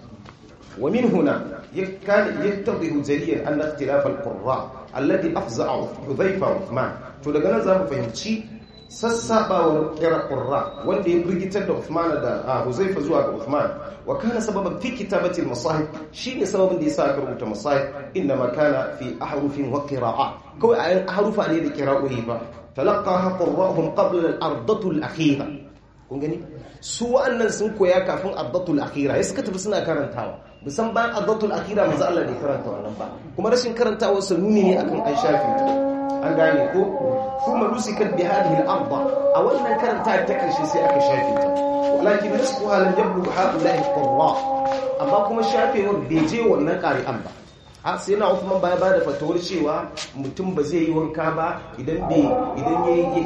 wa min huna yakkan yattadhihu jaliyan anna ikhtilaf al-qurra alladhi afza'a Hudhayfa wa Uthman to daga nan zamu fahimci sassabawar kira qurra wanda ya birgitar da Uthman da Huzaifa zuwa ga Uthman wa kana sababan fi kitabati al-masahib shine sababin da yasa aka rubuta masahib inma kana fi ahrufin wa qira'a kawai ayan harufa ne da qira'o'i ba talaqaha qurra'uhum qabla al-ardatu al-akhira kun gani su wa'annan sun koya kafin ardatul akhira ya suka tafi suna karantawa musan bayan ardatul akhira manzo Allah bai karanta wannan ba kuma rashin karantawa sa nuni ne akan an shafi an gane ko kuma nusikat bi hadhihi al-arda a wannan karanta ta karshe sai aka shafe ta walakin nasquha lam yablu haula'i qurra amma kuma shafewar bai je wannan qari'an ba a sai na Uthman baya bada fatawar cewa mutum ba zai yi wanka ba idan bai idan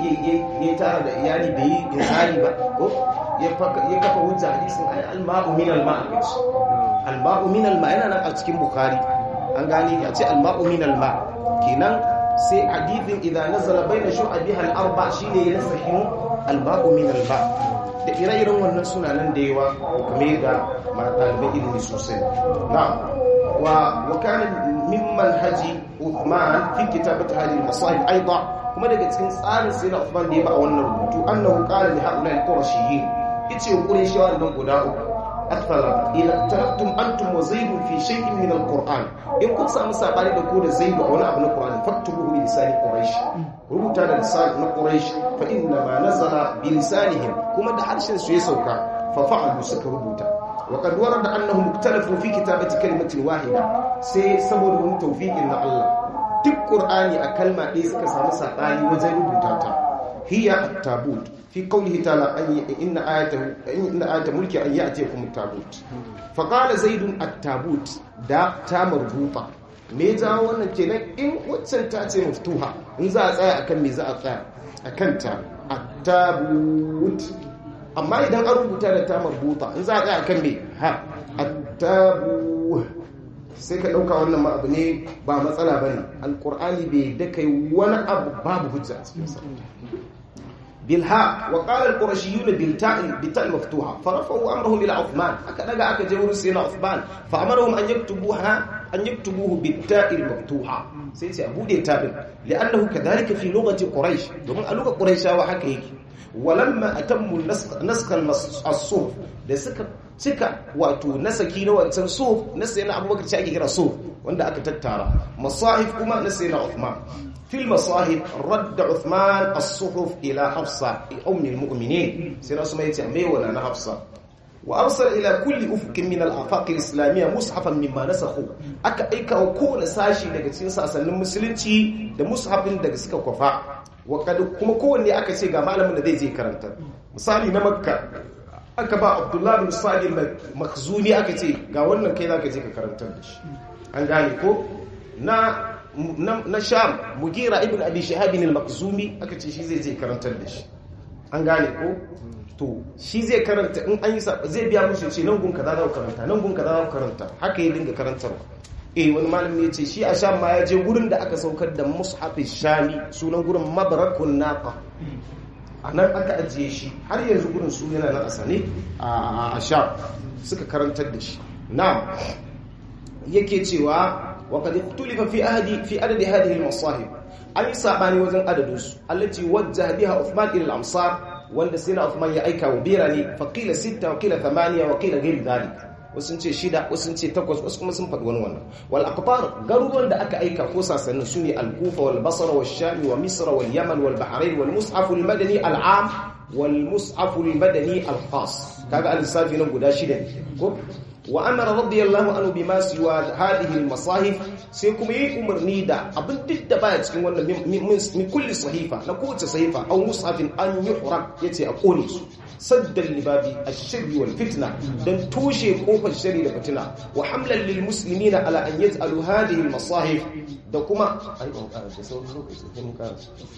ya tara da iyali bai yi insani ba ko ya kafa hujja hadisin ay al-ma'u min al-ma'a al-ma'u min al-ma yana nan a cikin bukhari an gani ya ce al-ma'u min al-ma kenan sai hadithin idan nazala baina shu'abiha al-arba shine ya sahihu al-ma'u min al-ma da ire-iren wannan suna nan da yawa kuma ga ɗalibai ilimi sosai na'am وكان ممن هجي عثمان في كتابة هذه المصائب أيضا kuma daga cikin tsarin sai na Uthman da ya ba a wannan rubutu annahu qala li haula al-qurashiyyin yace qurayshawa nan guda uku akthara ila taraktum antum wa zaid fi shay'in min al-qur'an in kun samu sabani da ku da zaid a wani abu na qur'ani faktubuhu bi lisani quraish rubuta da lisani na quraish fa inna ma nazala bi lisanihim kuma da harshen su ya sauka fa fa'alu suka rubuta وقد ورد أنهم اختلفوا في كتابة كلمة واحدة سي سبب من توفيق إن الله duk ƙur'ani a kalma ɗaya suka samu saɓani wajen rubuta ta hiya at-tabut fi qawlihi ta'ala inna ayatahu inna ayata mulki an ya'tiyakum at-tabut fa qala zaidun at-tabut da ta marbuta me ja wannan kenan in waccan ta ce maftuha in za a tsaya akan me za a tsaya akan ta at-tabut amma idan an rubuta da ta marbuta in za a tsaya kan me ha attabu sai ka dauka wannan ma abu ne ba matsala bane alqur'ani bai da kai wani abu babu hujja a cikin sa bilha wa qala alqurashiyun bil ta'i bi ta'i maftuha farafu amrahum ila uthman aka daga aka je wurin sayyidina uthman fa amarahum an yaktubuha an yaktubuhu bit ta'i maftuha sai ce abu da tabin li'annahu kadhalika fi lughati quraish domin a lugar quraishawa haka yake walamma atammu naskha as-suf da suka cika wato nasaki na wancan suf na sayyidina abubakar ce ake kira suf wanda aka tattara masahif kuma na sayyidina uthman fil masahif radda uthman as-suhuf ila hafsa ummi al-mu'minin sai rasu mai ce mai wala na hafsa wa arsala ila kulli ufqin min al-afaq al-islamiyya mushafan mimma nasakhu aka aika wa kowane sashi daga cikin sasannin musulunci da mushafin daga suka kwafa kuma kowanne aka ce ga malamin da zai je karanta misali na makka aka ba abdullahi bin salim makhzuni aka ce ga wannan kai zaka je ka karantar da shi an gane ko na na sham mugira ibn abi shahab al-makhzumi aka ce shi zai je karantar da shi an gane ko to shi zai karanta in an yi zai biya musu ce nan gun kaza za ku karanta nan gun kaza za ku karanta haka ya dinga karantarwa eh wani malami ya ce shi a sham ma ya je gurin da aka saukar da mushafin shami sunan gurin mabarakun naqa a nan aka ajiye shi har yanzu gurin su yana nan a sane a sham suka karantar da shi na yake cewa wa qad ikhtulifa fi ahdi fi adadi hadhihi al-masahib an yi sabani wajen adadin su allati wajjaha biha Uthman ila al-amsar wanda sina Uthman ya aika wa birane fa qila sita wa qila thamaniya wa qila ghayr dhalik wasu ce shida wasu ce takwas wasu kuma sun faɗi wani wannan wal aqtar garuruwan da aka aika ko sasannin su ne al-kufa wal basra wal sham wa misr wal yaman wal bahrain wal mushaf al madani al am wal mushaf al madani al khas kaga al-safi nan guda shida ko wa amara radiyallahu anhu bima siwa hadhihi al-masahif sai kuma yi umarni da abin duk da baya cikin wannan min kulli sahifa na kowace sahifa aw mushafin an yuhraq yace a kone su saddan libabi ash-sharri wal fitna dan toshe kofar shari da fitina wa hamlan lil muslimina ala an yaj'alu hadhihi al-masahif da kuma ai ban ƙara da sauran lokaci kun ƙara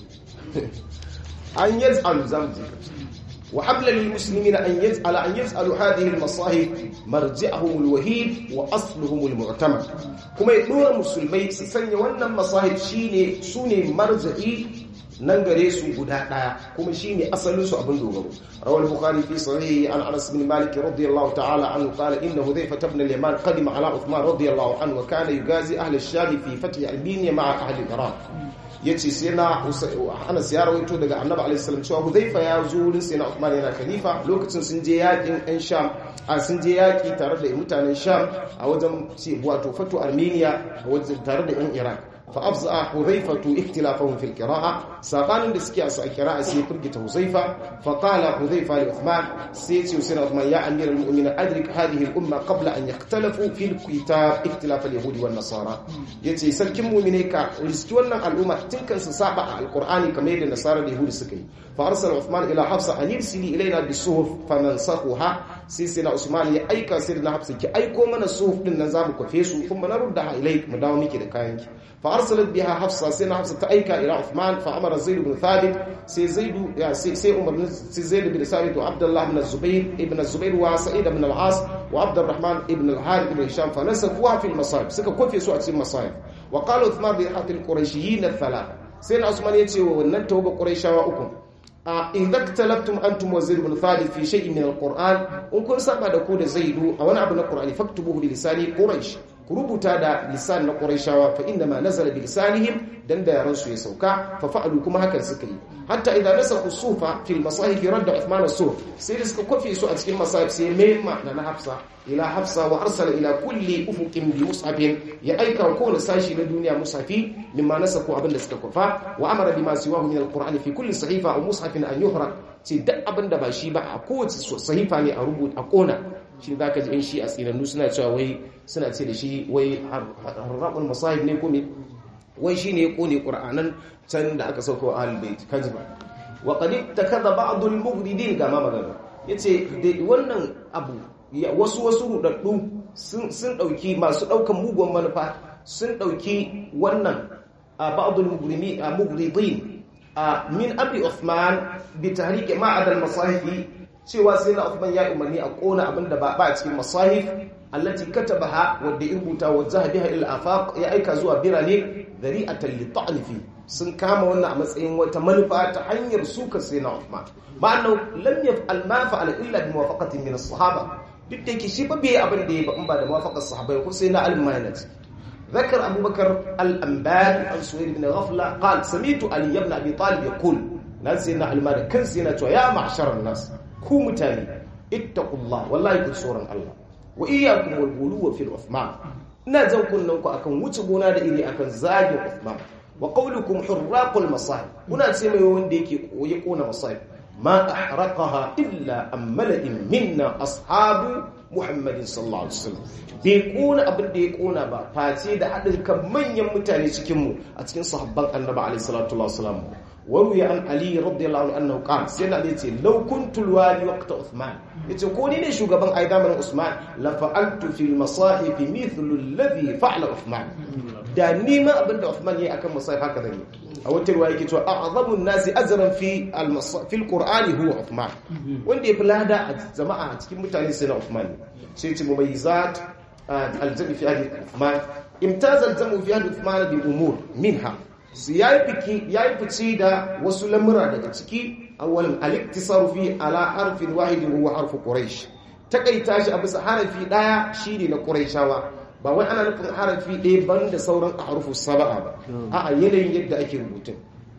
an yaj'alu zamji وحبلا للمسلمين أن يجعل أن يجعلوا هذه المصاهب مرجعهم الوحيد وأصلهم المعتمد كما يدور المسلمين سسني وأن المصاهب شيني سوني مرجعي nan gare su guda daya kuma shine asalin su abin dogaro rawal bukhari fi sahih an anas bin malik radiyallahu ta'ala anhu qala inna hudhayfa ibn al-yaman qadima ala uthman radiyallahu anhu wa kana yugazi ahli ash-sham fi fath al-albania ma'a ahli iraq yace sai na anas ya rawaito daga annabi alaihi salam cewa hudhayfa ya zo wurin sai na uthman yana khalifa lokacin sun je yakin ɗan sham a sun je yaki tare da mutanen sham a wajen wato fatu armenia a wajen tare da yan iraq فأفزع حذيفة اختلافهم في القراءة ساقان دسكي أسا قراءة سيفرقة حذيفة فقال حذيفة لعثمان سيتي وسير عثمان يا أمير المؤمنين أدرك هذه الأمة قبل أن يختلفوا في الكتاب اختلاف اليهود والنصارى يتي سلكم مؤمنيك رزتونا الأمة تلك سسابع القرآن كما يدى النصارى اليهود سكي فأرسل عثمان إلى حفصة أن يرسلي إلينا بالصحف فننسخها سيسنا عثمان يا أيكا سيدنا حفصة كي أيكو من الصحف للنظام كفيسو ثم نردها إليك مداومي كده كاينك فارسلت بها حفصه سيدنا حفصه تايكا الى عثمان فامر زيد بن ثابت سي زيد يا سي سي عمر سي زيد بن ثابت وعبد الله بن الزبير ابن الزبير وسعيد بن العاص وعبد الرحمن ابن الحارث بن هشام فنسفوها في المصائب سكا كوفي سو cikin المصائب وقال عثمان بحق القريشيين الثلاثه سيدنا عثمان yace wa wannan tauba quraishawa uku idza talabtum antum wa zaid ibn thabit fi shay'in min alquran in kun saba da ku da zaidu a wani abu na qur'ani faktubuhu bi lisani quraish ku rubuta da lisan na quraishawa fa inna ma nazala bi lisanihim dan da yaran su ya sauka fa fa'alu kuma hakan suka yi hatta idza nasakhu sufa fi almasahif radda uthman as-suf sai da suka kofe su a cikin masahif sai mema na na hafsa ila hafsa wa arsala ila kulli ufuqin bi mushafin ya aika ko na sashi na duniya mushafi mimma nasaku abinda suka kofa wa amara bima siwahu min alqur'ani fi kulli sahifa aw mushafin an yuhraq ce duk abinda ba shi ba a kowace sahifa ne a rubuta a kona shi zaka ji in shi a tsinannu suna cewa wai suna ce da shi wai harrabul masahib ne ko me wai shine ya kone qur'anan can da aka sauko ahlul bait kajiba wa qad takadha ba'd al-mughridin kama magana yace wannan abu wasu wasu rudaddu sun dauki masu daukan mugun manufa sun dauki wannan ba'dul mugrimi mugridin min abi Uthman bi tahriq ma'ad al-masahif cewa sai na Uthman ya umarni a kona abinda ba ba cikin masahif allati katabaha wadda ya rubuta wa zahabiha ila afaq ya aika zuwa birane dari'atan li fi sun kama wannan a matsayin wata manufa ta hanyar suka sai na Uthman ma'annahu lam yaf'al ma fa'ala illa bi muwafaqatin min as-sahaba duk da yake shi ba bai abin da ya ba in ba da mafakar sahabai ko sai na al-maynet ذكر أبو بكر الأنبال عن سهيل بن غفلة قال سميت علي بن أبي طالب يقول نزلنا المال كن سنة يا معشر الناس كو متاني اتقوا الله والله يكون سورا الله وإياكم والغلو في العثمان نازل كنكم أكن وتبونا دا إلي أكن زاجي عثمان وقولكم حراق المصائب هنا سيما يوين ديكي ويكون مصائب ما أحرقها إلا أم ملئ منا أصحاب Muhammadin sallallahu alaihi wasallam bai kona abin da ya kona ba face da haɗin kan manyan mutane cikin mu a cikin sahabban Annabi alaihi salatu wasallam waru ya an Ali radiyallahu anhu qala sai na yace law kuntu wali waqta Uthman yace ko ni ne shugaban aidaman Usman la fa'altu fil masahif mithlu alladhi fa'ala Uthman da ni ma abin da Uthman yayi akan masahif haka zan yi a wata ruwa yake cewa a'zamun nasi ajran fi fi al-qur'ani huwa Uthman wanda ya fi lada a jama'a a cikin mutane sai na Uthman sai ce mumayyizat al-jami fi hadith Uthman imtaz al-jamu fi hadith Uthman bi umur minha su yayi fiki yayi fici da wasu lamura daga ciki awwalan al-iktisaru fi ala harfin wahidin huwa harfu quraish takaita shi a bisa harafi daya shine na quraishawa ba wai ana nufin harafi ɗaya ban da sauran a harufu saba'a ba a yanayin yadda ake rubutun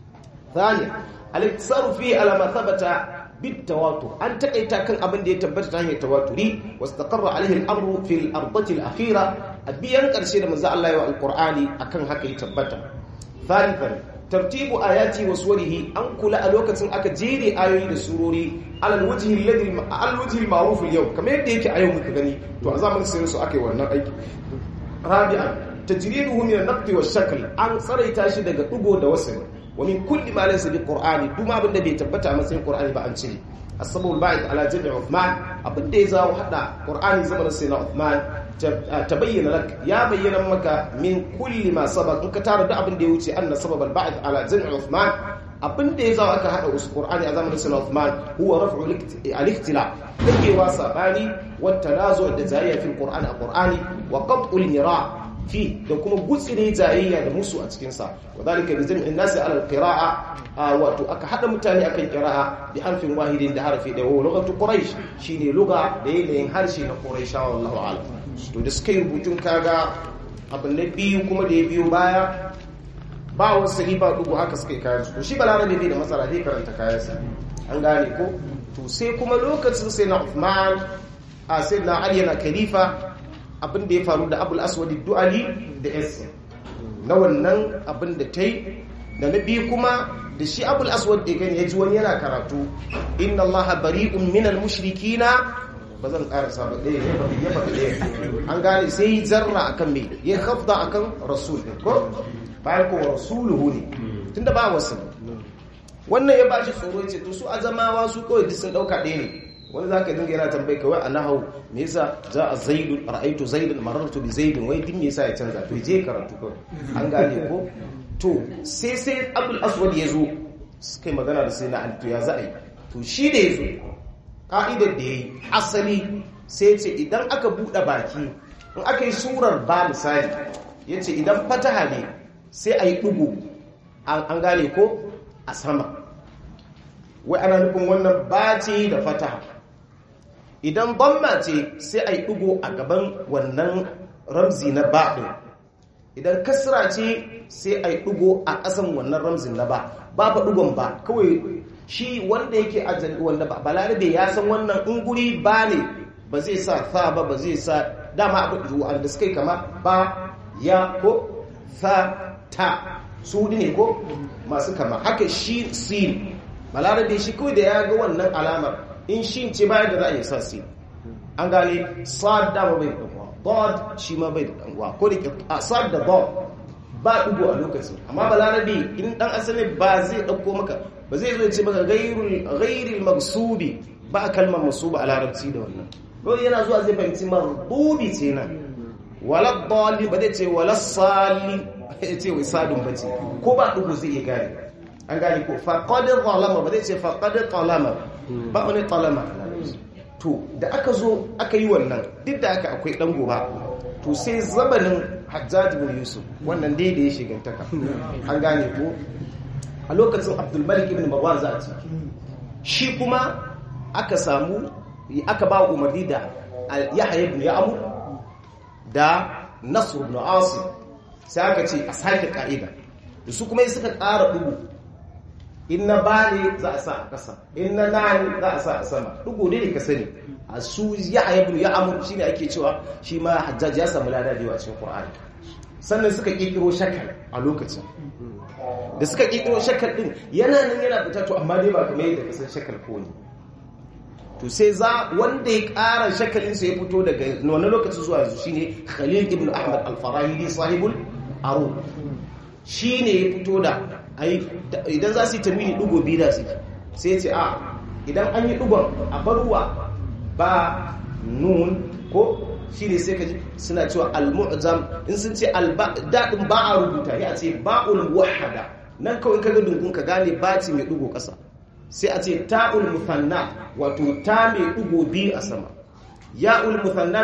thani al-iktisaru fi ala ma thabata bit tawatur an takaita kan abin da ya tabbata ta hanyar tawaturi wastaqarra alaihi al-amru fi al-ardati al-akhira abiyan karshe da manzo Allah ya wa al-qur'ani akan haka ya tabbata thalithan tartibu ayati wa suwarihi an kula a lokacin aka jere ayoyi da surori alal wajhi alladhi al wajhi al ma'ruf al yau kamar yadda yake a yau muka gani to a zamanin sai su aka yi wannan aiki rabi'an tajriduhu min an-naqd wa shakl an tsaraita shi daga dugo da wasl wa min kulli ma laysa bi qur'ani duma abinda bai tabbata a matsayin qur'ani ba an cire asbabul ba'id ala jami' Uthman abinda ya zawo hada qur'ani zamanin sayyidina Uthman tabayyana lak ya bayyana maka min kulli ma sabaq in ka tara duk abin da ya wuce anna sababal ba'd ala jami' Uthman abin da ya zawo aka hada Qur'ani a zamanin Sayyidina Uthman huwa raf'u al-ikhtilaf dake wa sabani wa tanazu da zayya fil Qur'ani a Qur'ani wa qat'u al-mira fi da kuma gutsire jayayya da musu a cikin sa wadalika bi jam'in nasi ala al-qira'a wato aka hada mutane akan qira'a bi harfin wahidin da harfi da wa lughatu quraish shine lugha da yanayin harshe na quraishawa wallahu a'lam to da suka yi rubutun kaga abin na biyu kuma da ya biyo baya ba wasu sahi ba dugu haka suka yi kayan su shi balarabe bai da matsala zai karanta kayansa an gane ko to sai kuma lokacin sai na Uthman a sai na Ali yana khalifa abin da ya faru da Abul Aswad Du'ali da Yasir na wannan abin da ta yi da na biyu kuma da shi Abul Aswad da gani ya ji wani yana karatu inna Allah bari'un minal mushrikina ba zan karasa ba ɗaya ya faɗi ya faɗi ɗaya an gane sai yi zarra akan me ya khafda akan rasul ko bayan ko rasuluhu ne tunda ba wasu wannan ya bashi tsoro ce to su azamawa su kawai duk sun dauka ɗaya ne wani zaka dinga yana tambayi kawai a nahau me yasa za a zaidun ra'aitu zaidun marartu bi zaidun wai din me yasa ya canza to je karatu kawai an gane ko to sai sai abul aswad ya zo suka yi magana da sai na alto ya za a yi to shi da ya zo ka'idar da ya yi asali sai ce idan aka buɗe baki in aka yi surar ba misali ya ce idan fataha ne sai a yi ɗugu an gane ko a sama wai ana nufin wannan bace da fataha idan bamma ce sai a yi ɗugu a gaban wannan ramzi na baɗin idan kasra ce sai a yi ɗugu a ƙasan wannan ramzin na ba ba fa ɗugon ba kawai shi wanda yake ajali wanda ba balarabe ya san wannan unguri ba ne ba zai sa sa ba ba zai sa dama abin wanda suka yi kama ba ya ko fa ta su ne ko masu kama haka shi sin balarabe shi kawai da ya ga wannan alamar in shi ce bayan da za a yi sa sin an gane sad dama bai da ɗanwa bod shi ma bai da ɗanwa ko da sad da bod ba ɗugo a lokacin amma balarabe in ɗan asali ba zai ɗauko maka ba zai zo ce maka gairil magsubi ba kalmar masuba a larabci da wannan dole yana zuwa zai fahimci marbubi ce nan wala dalil ba zai ce wala salin ya ce wai sadun ba ce ko ba ɗugo zai iya gane an gane ko faƙadin talama ba zai ce faƙadin talama ba wani talama a larabci to da aka zo aka yi wannan duk da aka akwai ɗan goba to sai zabanin hajjaji bin yusuf wannan dai da ya shigantaka an gane ko a lokacin abdulmalik ibn marwan za a ce shi kuma aka samu aka ba umarni da yahya ibn ya'mur da nasr ibn asim sai aka ce a sake ka'ida da su kuma suka ƙara dubu in na bane za a sa a ƙasa in na nani za a sa a sama dugu ne ka sani a su yahya ibn ya'mur shine ake cewa shi ma hajjaji ya samu lada da yawa cikin qur'ani sannan suka kirkiro shakal a lokacin da suka kirkiro shakal din yana nan yana fita to amma dai ba kamar yadda kasan shakal ko ne to sai za wanda ya ƙara shakalin sa ya fito daga wani lokacin zuwa yanzu shine Khalil ibn Ahmad al-Farahidi sahibul Aru shine ya fito da idan za su yi tamini dugo biyu da su sai ce a idan an yi dugon a barwa ba nun ko shi ne sai ka ji suna cewa al-mu'jam in sun ce daɗin ba a rubuta ya ce ba'ul wahada nan kawai kaga dungun ka gane baci mai dugo ƙasa sai a ce ta'ul musanna wato ta mai dugo biyu a sama ya'ul musanna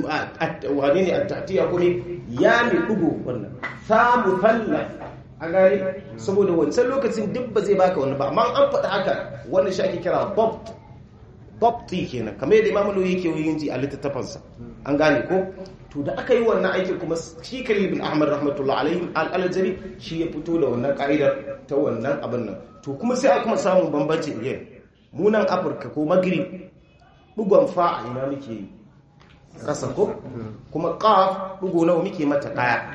wane ne at-ta'tiya kuma ya mai dugo wannan ta musanna a gane saboda wancan lokacin duk ba zai baka wani ba amma an faɗa haka wannan shi ake kira bob babti kenan kamar yadda imamu yake yin ji a littattafansa an gane ko to da aka yi wannan aikin kuma shi khalil bin ahmad rahmatullah alaihi al-aljari shi ya fito da wannan ka'idar ta wannan abin nan to kuma sai a kuma samun bambanci again munan afirka ko magrib bugon fa a ina muke yi kasa ko kuma qaf bugo nawa muke mata daya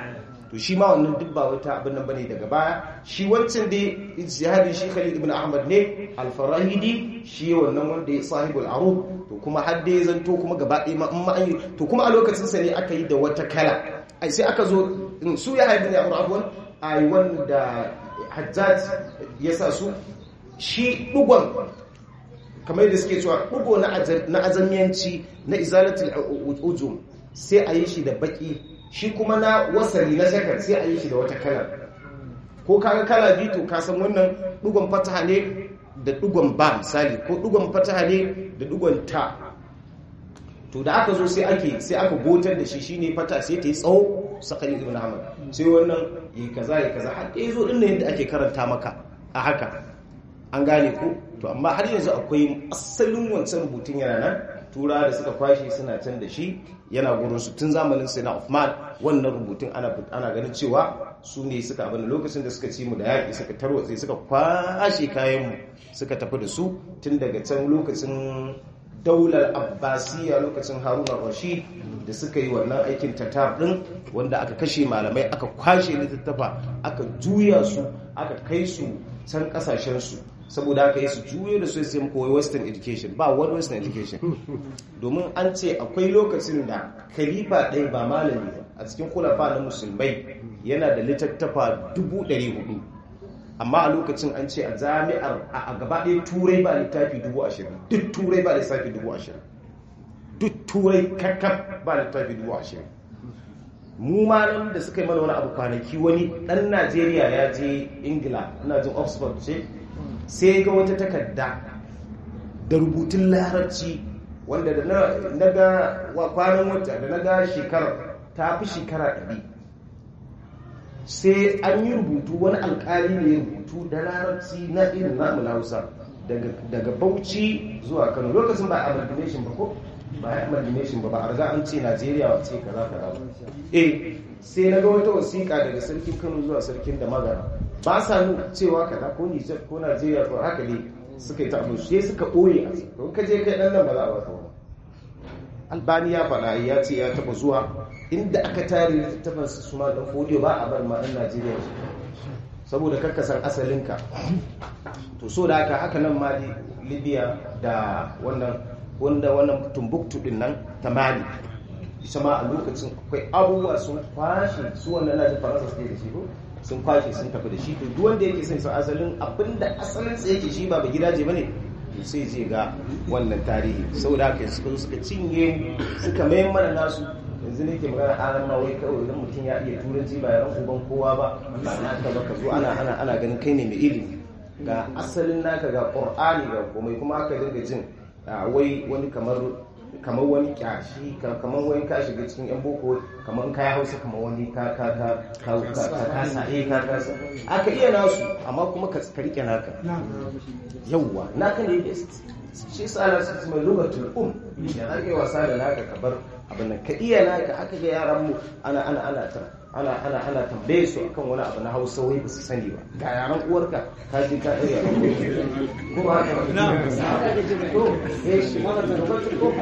to shi ma wannan duk ba wata abin nan bane daga baya shi wancan dai ijtihadin shi Khalid ibn Ahmad ne al-Farahidi shi wannan wanda ya sahibul arub to kuma har dai zanto kuma gaba ɗaya ma in ma an yi to kuma a lokacin sa ne aka yi da wata kala ai sai aka zo su ya haifi ne a Qur'an ai wanda Hajjaj ya sa su shi dugon kamar yadda suke cewa dugo na azamiyanci na izalatul ujum sai a yi shi da baki shi kuma na wasali na shakar sai a yi shi da wata kalar ko kaga kala biyu to ka san wannan dugon fataha ne da dugon ba misali ko dugon fataha ne da dugon ta to da aka zo sai ake sai aka gotar da shi shine fata sai ta yi tsawo sakari ibn ahmad sai wannan yi kaza yi kaza har dai zo din yadda ake karanta maka a haka an gane ko to amma har yanzu akwai asalin wancan rubutun yana nan tura da suka kwashe suna can da shi yana gurin su tun zamanin sai na Uthman wannan rubutun ana ana ganin cewa su ne suka abin lokacin da suka ci mu da yaƙi suka tarwatse suka kwashe kayan mu suka tafi da su tun daga can lokacin daular abbasiya lokacin haruna rashid da suka yi wannan aikin tatar din wanda aka kashe malamai aka kwashe littattafa aka juya su aka kai su can kasashen su saboda aka yi su juyo da su sai koyi western education ba wani western education domin an ce akwai lokacin da khalifa ɗaya ba malami a cikin kulafa na musulmai yana da littattafa 400 amma a lokacin an ce a jami'ar a gaba ɗaya turai ba littafi 20,000 duk turai ba littafi 20,000 duk turai kakkaf ba littafi 20,000 mu ma nan da suka yi mana wani abu kwanaki wani ɗan najeriya ya je ingila ina jin oxford ce sai ga wata takarda da rubutun larabci wanda da na ga kwanan wata da na ga shekarar ta fi shekara ɗari sai an yi rubutu wani alkali ne rubutu da larabci na irin namu hausa daga bauchi zuwa kano lokacin ba amalgamation ba ko ba ya amalgamation ba ba a riga an ce najeriya wace kaza kaza eh sai na ga wata wasiƙa daga sarkin kano zuwa sarkin da magana ba sa nuna cewa kaza ko nijar ko najeriya ko haka ne suka yi ta abu sai suka ɓoye a don ka je kai ɗan nan ba za a baka ba albani ya faɗa ya ce ya taɓa zuwa inda aka tare littafin su suma ɗan fodiyo ba a bar ma'an najeriya saboda kakkasan asalinka to so da haka haka nan ma libya da wannan wanda wannan tumbuktu din nan ta mali ita ma a lokacin akwai abubuwa sun kwashe su wannan na faransa suke da shi ko sun kwashe sun tafi da shi to duk wanda yake son san asalin abinda asalin sa yake shi ba ba gidaje bane to sai je ga wannan tarihi saboda haka suka zo suka cinye suka mayan mana nasu yanzu ne ke magana aran ma wai kawai idan mutum ya iya turanci ba yaran uban kowa ba ba na ka ba ka zo ana ana ana ganin kai ne mai ilimi ga asalin naka ga qur'ani ga komai kuma aka dinga jin wai wani kamar kamar wani kyashi kamar wani ka shiga cikin yan boko kamar ka ya hausa kamar wani ka ka ka ka ka kasa eh ka kasa aka iya nasu amma kuma ka rike naka yawwa naka ne best shi sa na su mai lugatul um ya zaka yi wasa da naka ka bar abin nan ka iya naka aka ga yaran mu ana ana ana ta ana ana ana tambaye su akan wani abu na Hausa wai ba su sani ba ga yaran uwarka ka je ka iya ko ba haka ba to eh shi mana da lokacin ko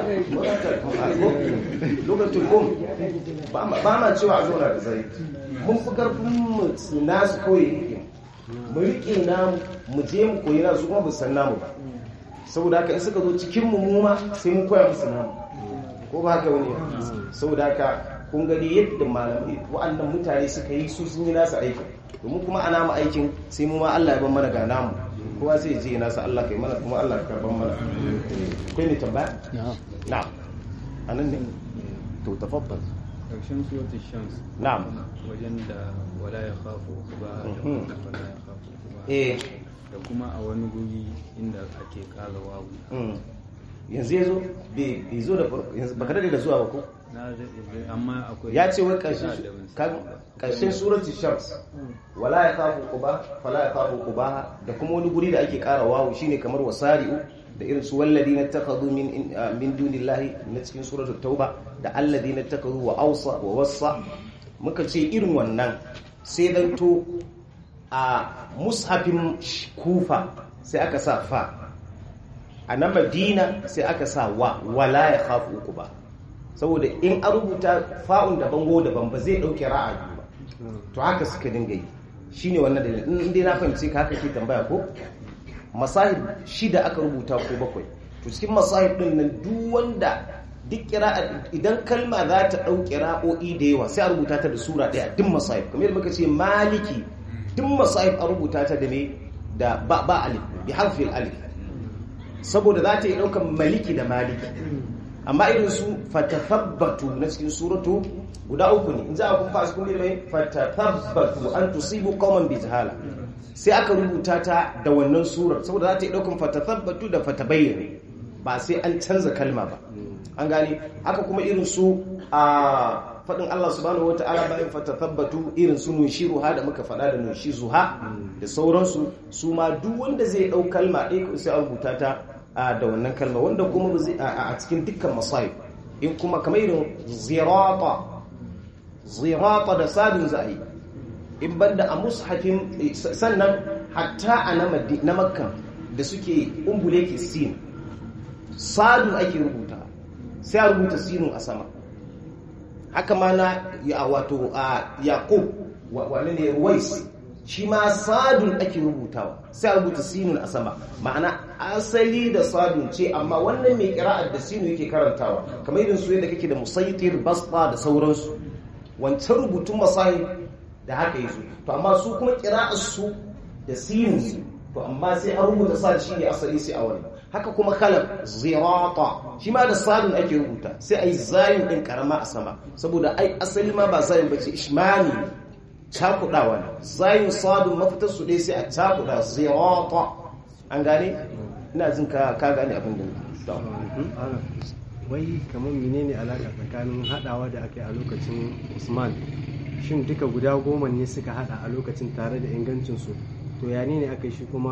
lokacin ko ba ma cewa a zauna da zai mun fi karfin mu nasu kawai yake mu rike namu mu je mu koyi nasu kuma bu san namu ba saboda haka in suka zo cikin mu mu ma sai mu koya musu namu ko ba haka wani saboda haka kun gani yadda malamai wa'annan mutane suka yi su sun yi nasu aikin domin kuma ana mu aikin sai mu ma Allah ya ban mana ga namu kowa sai je nasa Allah kai mana kuma Allah ka karban mana kai ne tambaya na'am anan ne to tafaddal karshen suratul shams na'am wajen da wala ya khafu ba da wala ya khafu ba eh da kuma a wani guri inda ake kala wawu yanzu yazo bai zo da farko yanzu baka dade da zuwa ba ko na zai amma akwai ya ce wai ƙarshen suratul shams wala ya kafu quba fala ya kafu quba da kuma wani guri da ake ƙara wawu shine kamar wasari'u da irin su walladina takhadhu min min dunillahi na cikin suratul tauba da alladina takhadhu wa awsa wa wassa muka ce irin wannan sai dan to a mushafin kufa sai aka sa fa a na madina sai aka sa wa wala ya kafu quba saboda in an rubuta fa'un da bango daban ba zai dauke ra'ayi ba to haka suka dinga yi shine wannan dalilin in dai na fahimci ka haka ke tambaya ko masahib shida aka rubuta ko bakwai to cikin masahib din nan duk wanda duk kira'a idan kalma za ta dau kira'o'i da yawa sai a rubuta ta da sura daya duk masahib kamar yadda muka ce maliki duk masahib a rubuta ta da me da ba ba alif bi harfi alif saboda za ta yi daukan maliki da maliki amma irin su fatathabbatu na cikin suratu guda uku ne in za a kun fasu kun mai fatathabbatu an tusibu qauman bi jahala sai aka rubuta ta da wannan surar saboda za ta yi daukan fatathabbatu da fatabayyana ba sai an canza kalma ba an gane haka kuma irin su a faɗin Allah subhanahu wata'ala bayan fatathabbatu irin su nushiruha da muka faɗa da nushizuha da sauransu su ma duk wanda zai ɗau kalma ɗaya sai a rubuta ta da wannan kalma wanda kuma a cikin dukkan masayib in kuma kamar irin zirata zirata da sadin za a yi in banda a mushafin sannan hatta a na makka da suke umbule ke sin sadin ake rubuta sai a rubuta sinin a sama haka ma na wato a yakub wani ne ruwais shi ma sadun ake rubutawa sai a rubuta sinun a sama ma'ana asali da sadun ce amma wannan mai kira'ar da sinu yake karantawa kamar irin su yadda kake da musaitir basba da sauransu wancan rubutun masahi da haka yi su to amma su kuma kira'ar su da sinu to amma sai an rubuta sa shi ne asali sai a wani haka kuma kalam zirata shi ma da sadun ake rubuta sai a yi zayin ɗin karama a sama saboda ai asali ma ba zayin bace ishmani cakudawa ne zayin sadun mafitar su ɗaya sai a cakuda zirata an gane ina jin ka ka gane abin da wai kamar menene alaka tsakanin hadawa da aka yi a lokacin usman shin duka guda goma ne suka hada a lokacin tare da ingancinsu to ya ne aka yi shi kuma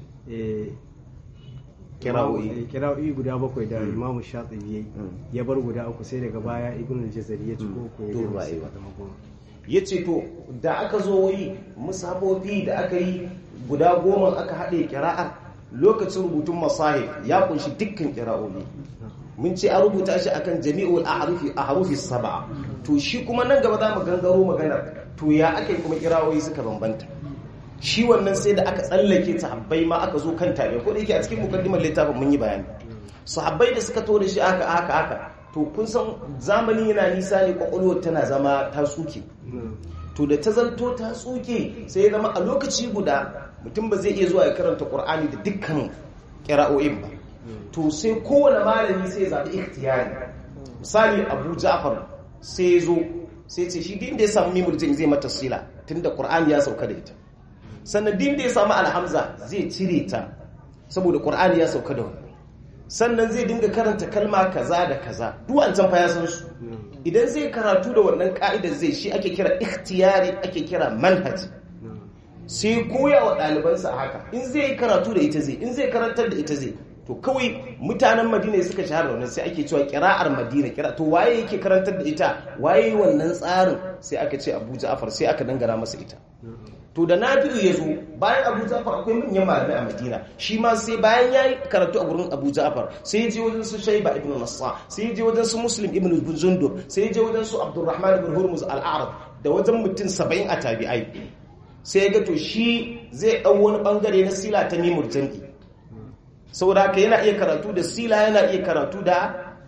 kira'o'i guda bakwai da imamu shatsibi ya ya bar guda uku sai daga baya ibn al-jazari ya ci ko ya yi ya ce to da aka zo wai musabofi da aka yi guda goma aka haɗe kira'ar lokacin rubutun masahib ya kunshi dukkan kira'o'i mun ce a rubuta shi akan jami'ul ahrufi ahrufi sab'a to shi kuma nan gaba za mu gangaro maganar to ya aka yi kuma kira'o'i suka bambanta shi wannan sai da aka tsallake sahabbai ma aka zo kan tabi'a ko da yake a cikin mukaddimar littafin mun yi bayani sahabbai da suka to da shi aka aka aka to kun san zamani yana nisa ne kwakwalwar tana zama ta tsuke to da ta zanto ta tsuke sai ya zama a lokaci guda mutum ba zai iya zuwa ya karanta qur'ani da dukkan kira'o'in ba to sai kowane malami sai ya zaɓi ikhtiyari misali abu ja'far sai ya zo sai ce shi din da ya samu mimul zai mata sila tunda qur'ani ya sauka da ita sannan din da ya samu alhamza zai cire ta saboda ƙur'ani ya sauka da wani sannan zai dinga karanta kalma kaza da kaza duk an can fa ya san su idan zai karatu da wannan ka'idar zai shi ake kira ikhtiyari ake kira manhaj sai koya wa ɗalibansa haka in zai karatu da ita zai in zai karantar da ita zai to kawai mutanen madina suka shahara wannan sai ake cewa kira'ar madina kira to waye yake karantar da ita waye wannan tsarin sai aka ce abu ja'far sai aka dangana masa ita to da nafi'u ya zo bayan abu ja'far akwai manyan malamai a madina shi ma sai bayan ya yi karatu a gurin abu ja'far sai ya je wajen su shaiba ibn nassa sai ya je wajen su muslim ibn zundub sai ya je wajen su abdurrahman ibn hurmuz al-arab da wajen mutum saba'in a tabi'ai sai ya ga to shi zai ɗau wani bangare na sila ta mimur jam'i saboda haka yana iya karatu da sila yana iya karatu da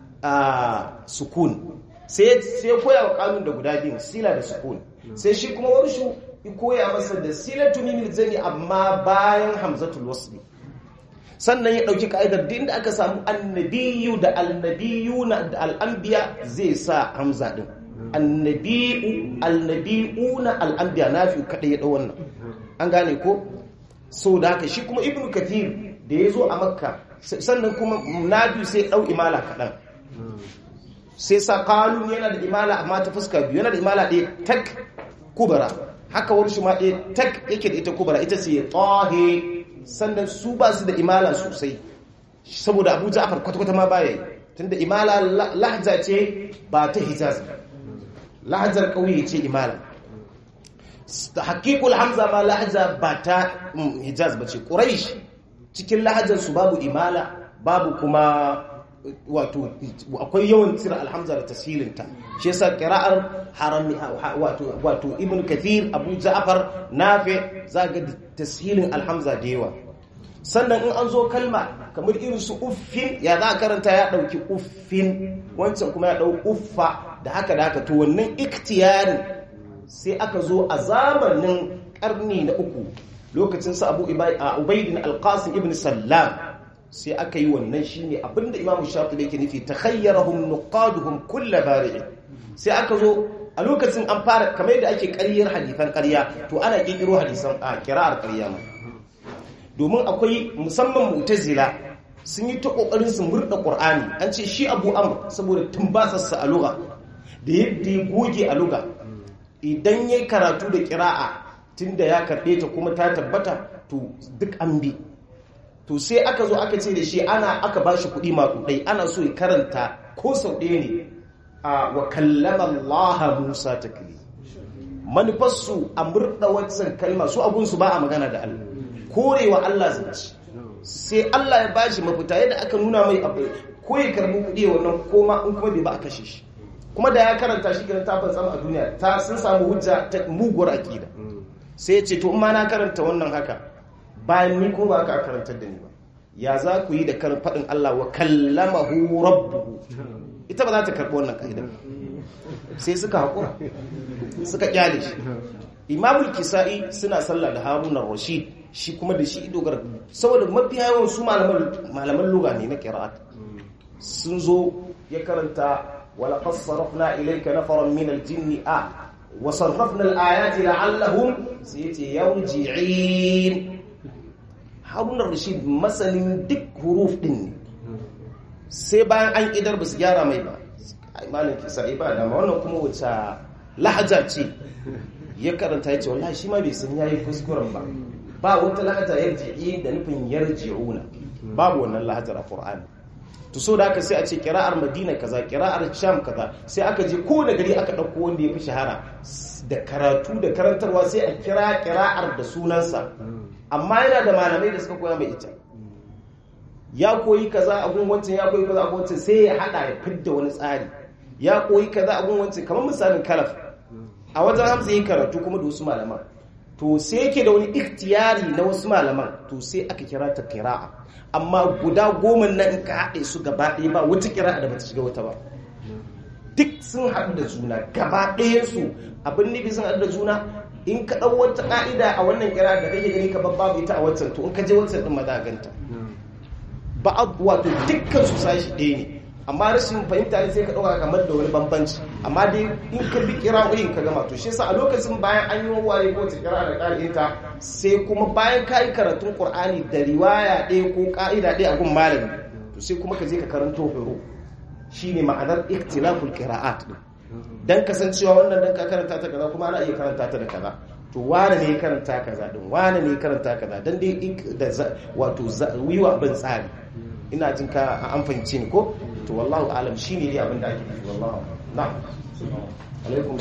sukun sai ya koya wa kanun da guda biyu sila da sukun sai shi kuma warshu ya koya masa da silatu mimil zani amma bayan hamzatul wasli sannan ya dauki ka'idar din da aka samu annabiyu da annabiyuna da al'anbiya zai sa hamza din annabiyu annabiyuna al'anbiya nafi kada ya dau wannan an gane ko so da haka shi kuma ibnu kathir da ya zo a makka sannan kuma nafi sai dau imala kadan sai sa kalun yana da imala amma ta fuska biyu yana da imala ɗaya tak kubara haka wani shi ma ɗaya tak yake da ita kubara ita ce tahe sannan su ba su da imala sosai saboda abu ja'far kwata-kwata ma baya yi tunda imala lahja ce ba ta hijaz lahjar ƙauye ce imala hakikul hamza ma lahja ba ta hijaz ba ce ƙuraish cikin lahajar su babu imala babu kuma wato akwai yawan cire alhamza da tashilinta shi yasa qira'ar harami wato wato ibn kathir abu ja'far nafi zaga tashilin alhamza da yawa sannan in an zo kalma kamar irin su uffin ya za a karanta ya dauki uffin wancan kuma ya dau uffa da haka da haka to wannan iktiyarin sai aka zo a zamanin karni na uku lokacin sa abu ubaidin alqasim ibn sallam sai aka yi wannan shine abinda imamu shafi'i yake nufi takhayyarahum nuqaduhum kull bari'in sai aka zo a lokacin an fara kamar yadda ake ƙaryar hadisan ƙarya to ana kirkiro hadisan a kira'ar ƙarya ma domin akwai musamman mu'tazila sun yi ta kokarin su murda qur'ani an ce shi abu amr saboda tumbasarsa a lugha da yadda ya goge a lugha idan yayi karatu da qira'a tunda ya karbe ta kuma ta tabbata to duk an bi to sai aka zo aka ce da shi ana aka bashi kuɗi maƙudai ana so ya karanta ko sau ɗaya ne a wa kallama Allah Musa takli manufarsu a murɗa wancan kalma su abunsu ba a magana da Allah korewa Allah zance sai Allah ya bashi mafita yadda aka nuna mai abu ko ya karbi kuɗi wannan koma in kuma bai ba a kashe shi kuma da ya karanta shi kiran tafin sama a duniya ta sun samu hujja ta muguwar akida sai ya ce to in ma na karanta wannan haka bayan ni ko ba ka karantar da ni ba ya za ku yi da karin faɗin Allah wa kallamahu rabbuhu ita ba za ta karɓi wannan ka'idar sai suka haƙura suka kyale shi imamul kisa'i suna sallah da harunan rashid shi kuma da shi dogara saboda mafi yawan su malaman luga ne na qira'at sun zo ya karanta wala fassarafna ilayka nafaran min al-jinni a wa sarrafna al-ayati la'allahum sai yace yarji'in harunan rashid masanin duk huruf din ne sai bayan an idar ba su gyara mai ba imanin kisa'i ba dama wannan kuma wacce lahaja ce ya karanta ya ce wallahi shi ma bai san yayi kuskuren ba ba wata lahaja yarji'i da nufin yarji'una babu wannan lahajar a Qur'ani to so da aka sai a ce kira'ar Madina kaza kira'ar Sham kaza sai aka je ko da gari aka dauko wanda ya fi shahara da karatu da karantarwa sai a kira kira'ar da sunansa amma yana da malamai da suka koya mai ita ya koyi kaza a gun wancan ya koyi kaza a gun wancan sai ya hada ya fidda wani tsari ya koyi kaza a gun wancan kamar misalin kalaf a wajen hamza yin karatu kuma da wasu malaman to sai yake da wani ikhtiyari na wasu malaman to sai aka kira ta kira'a amma guda goma nan in ka haɗe su gaba ɗaya ba wata kira'a da bata shiga wata ba duk sun haɗu da juna gaba ɗayan su abin nufi sun haɗu da juna in ka ɗau wata ƙa'ida a wannan kira da kake gani ka babu ita a wancan to in ka je wancan ɗin ma za ganta ba wato dukkan su sashi ɗaya ne amma rashin fahimta ne sai ka ɗauka kamar da wani bambanci amma dai in ka bi kira'o'in ka gama to shi yasa a lokacin bayan an yi ware ko ta kira da ƙa'idinta sai kuma bayan ka yi karatun ƙur'ani da riwaya ɗaya ko ƙa'ida ɗaya a gun malami to sai kuma ka je ka karanto horo shine ma'anar ikhtilaful qira'at din dan kasancewa wannan dan ka karanta ta kaza kuma ana iya karanta ta da kaza to wane ne karanta kaza din wane ne karanta kaza dan dai da wato wiwa ban tsari ina jin ka an fahimci ni ko to wallahu alam shine dai abin da ake nufi wallahu na'am alaikum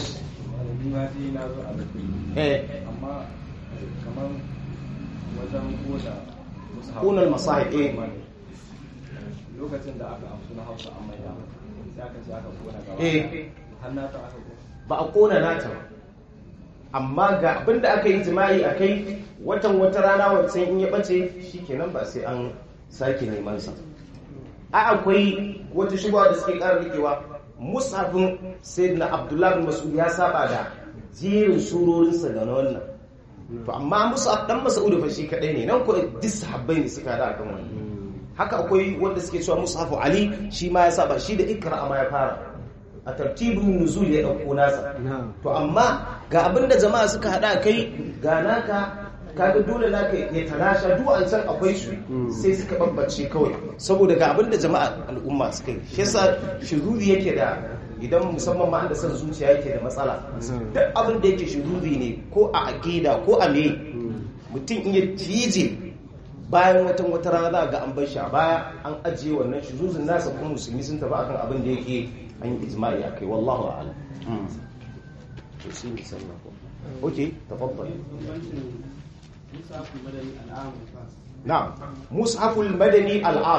eh amma kamar wajen koda kunal masahib eh lokacin da aka amsu na hausa an maida sai aka ce aka kona gaba eh hannata aka kona ba a kona nata ba amma ga abin da aka yi jima'i a kai watan wata rana wancan in ya bace shikenan ba sai an sake neman sa a akwai wata shugaba da suke ƙara rikewa musafin sayyidina abdullahi bin mas'ud ya saba da jerin surorinsa da na wannan to amma musaf dan mas'ud fa shi kadai ne nan ko duk sahabbai ne suka da akan wannan haka akwai wanda suke cewa mushafu ali shi ma ya saba shi da ikra ma ya fara a tartibin nuzul ya dauko nasa to amma ga abinda jama'a suka hada kai ga naka kaga dole naka ya talasha duk an san akwai su sai suka bambance kawai saboda ga abinda jama'a al'umma suka yi shi yasa shuzuri yake da idan musamman ma da san zuciya yake da matsala duk abin da yake shuzuri ne ko a aqida ko a me mutum in ya cije bayan watan wata rana za ga an bar shi a baya an ajiye wannan shuzuzin nasa kuma musulmi sun tafi akan abin da yake an yi ijma'i akai wallahu a'lam to sai mu sanna ko okay tafaddal na'am mushaful madani al'am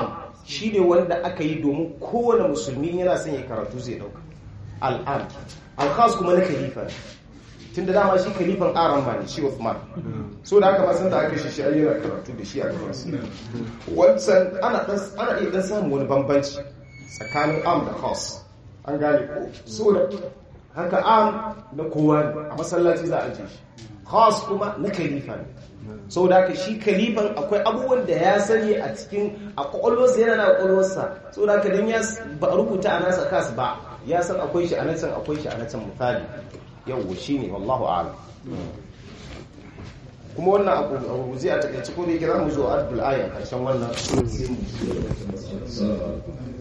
shine wanda aka yi domin kowane musulmi yana son ya karatu zai dauka al'am al-khas kuma na khalifa tun da dama shi khalifan aran ma ne shi Uthman so da haka ma san da aka shi shi ayyana karatu da shi a gaban su wancan ana dan ana iya dan samun wani bambanci tsakanin am da khas an gane ko so da haka am na kowa ne a masallaci za a je shi khas kuma na khalifa ne sau da haka shi kalifan akwai abubuwan da ya sani a cikin a kwakwalwarsa yana na kwakwalwarsa sau da haka don ya ba a rubuta a nasa kas ba ya san akwai shi a nan can akwai shi a nan can misali yau shi ne wallahu ala kuma wannan abu zai a takaici ko da yake za mu zo a adbul aya karshen wannan sai mu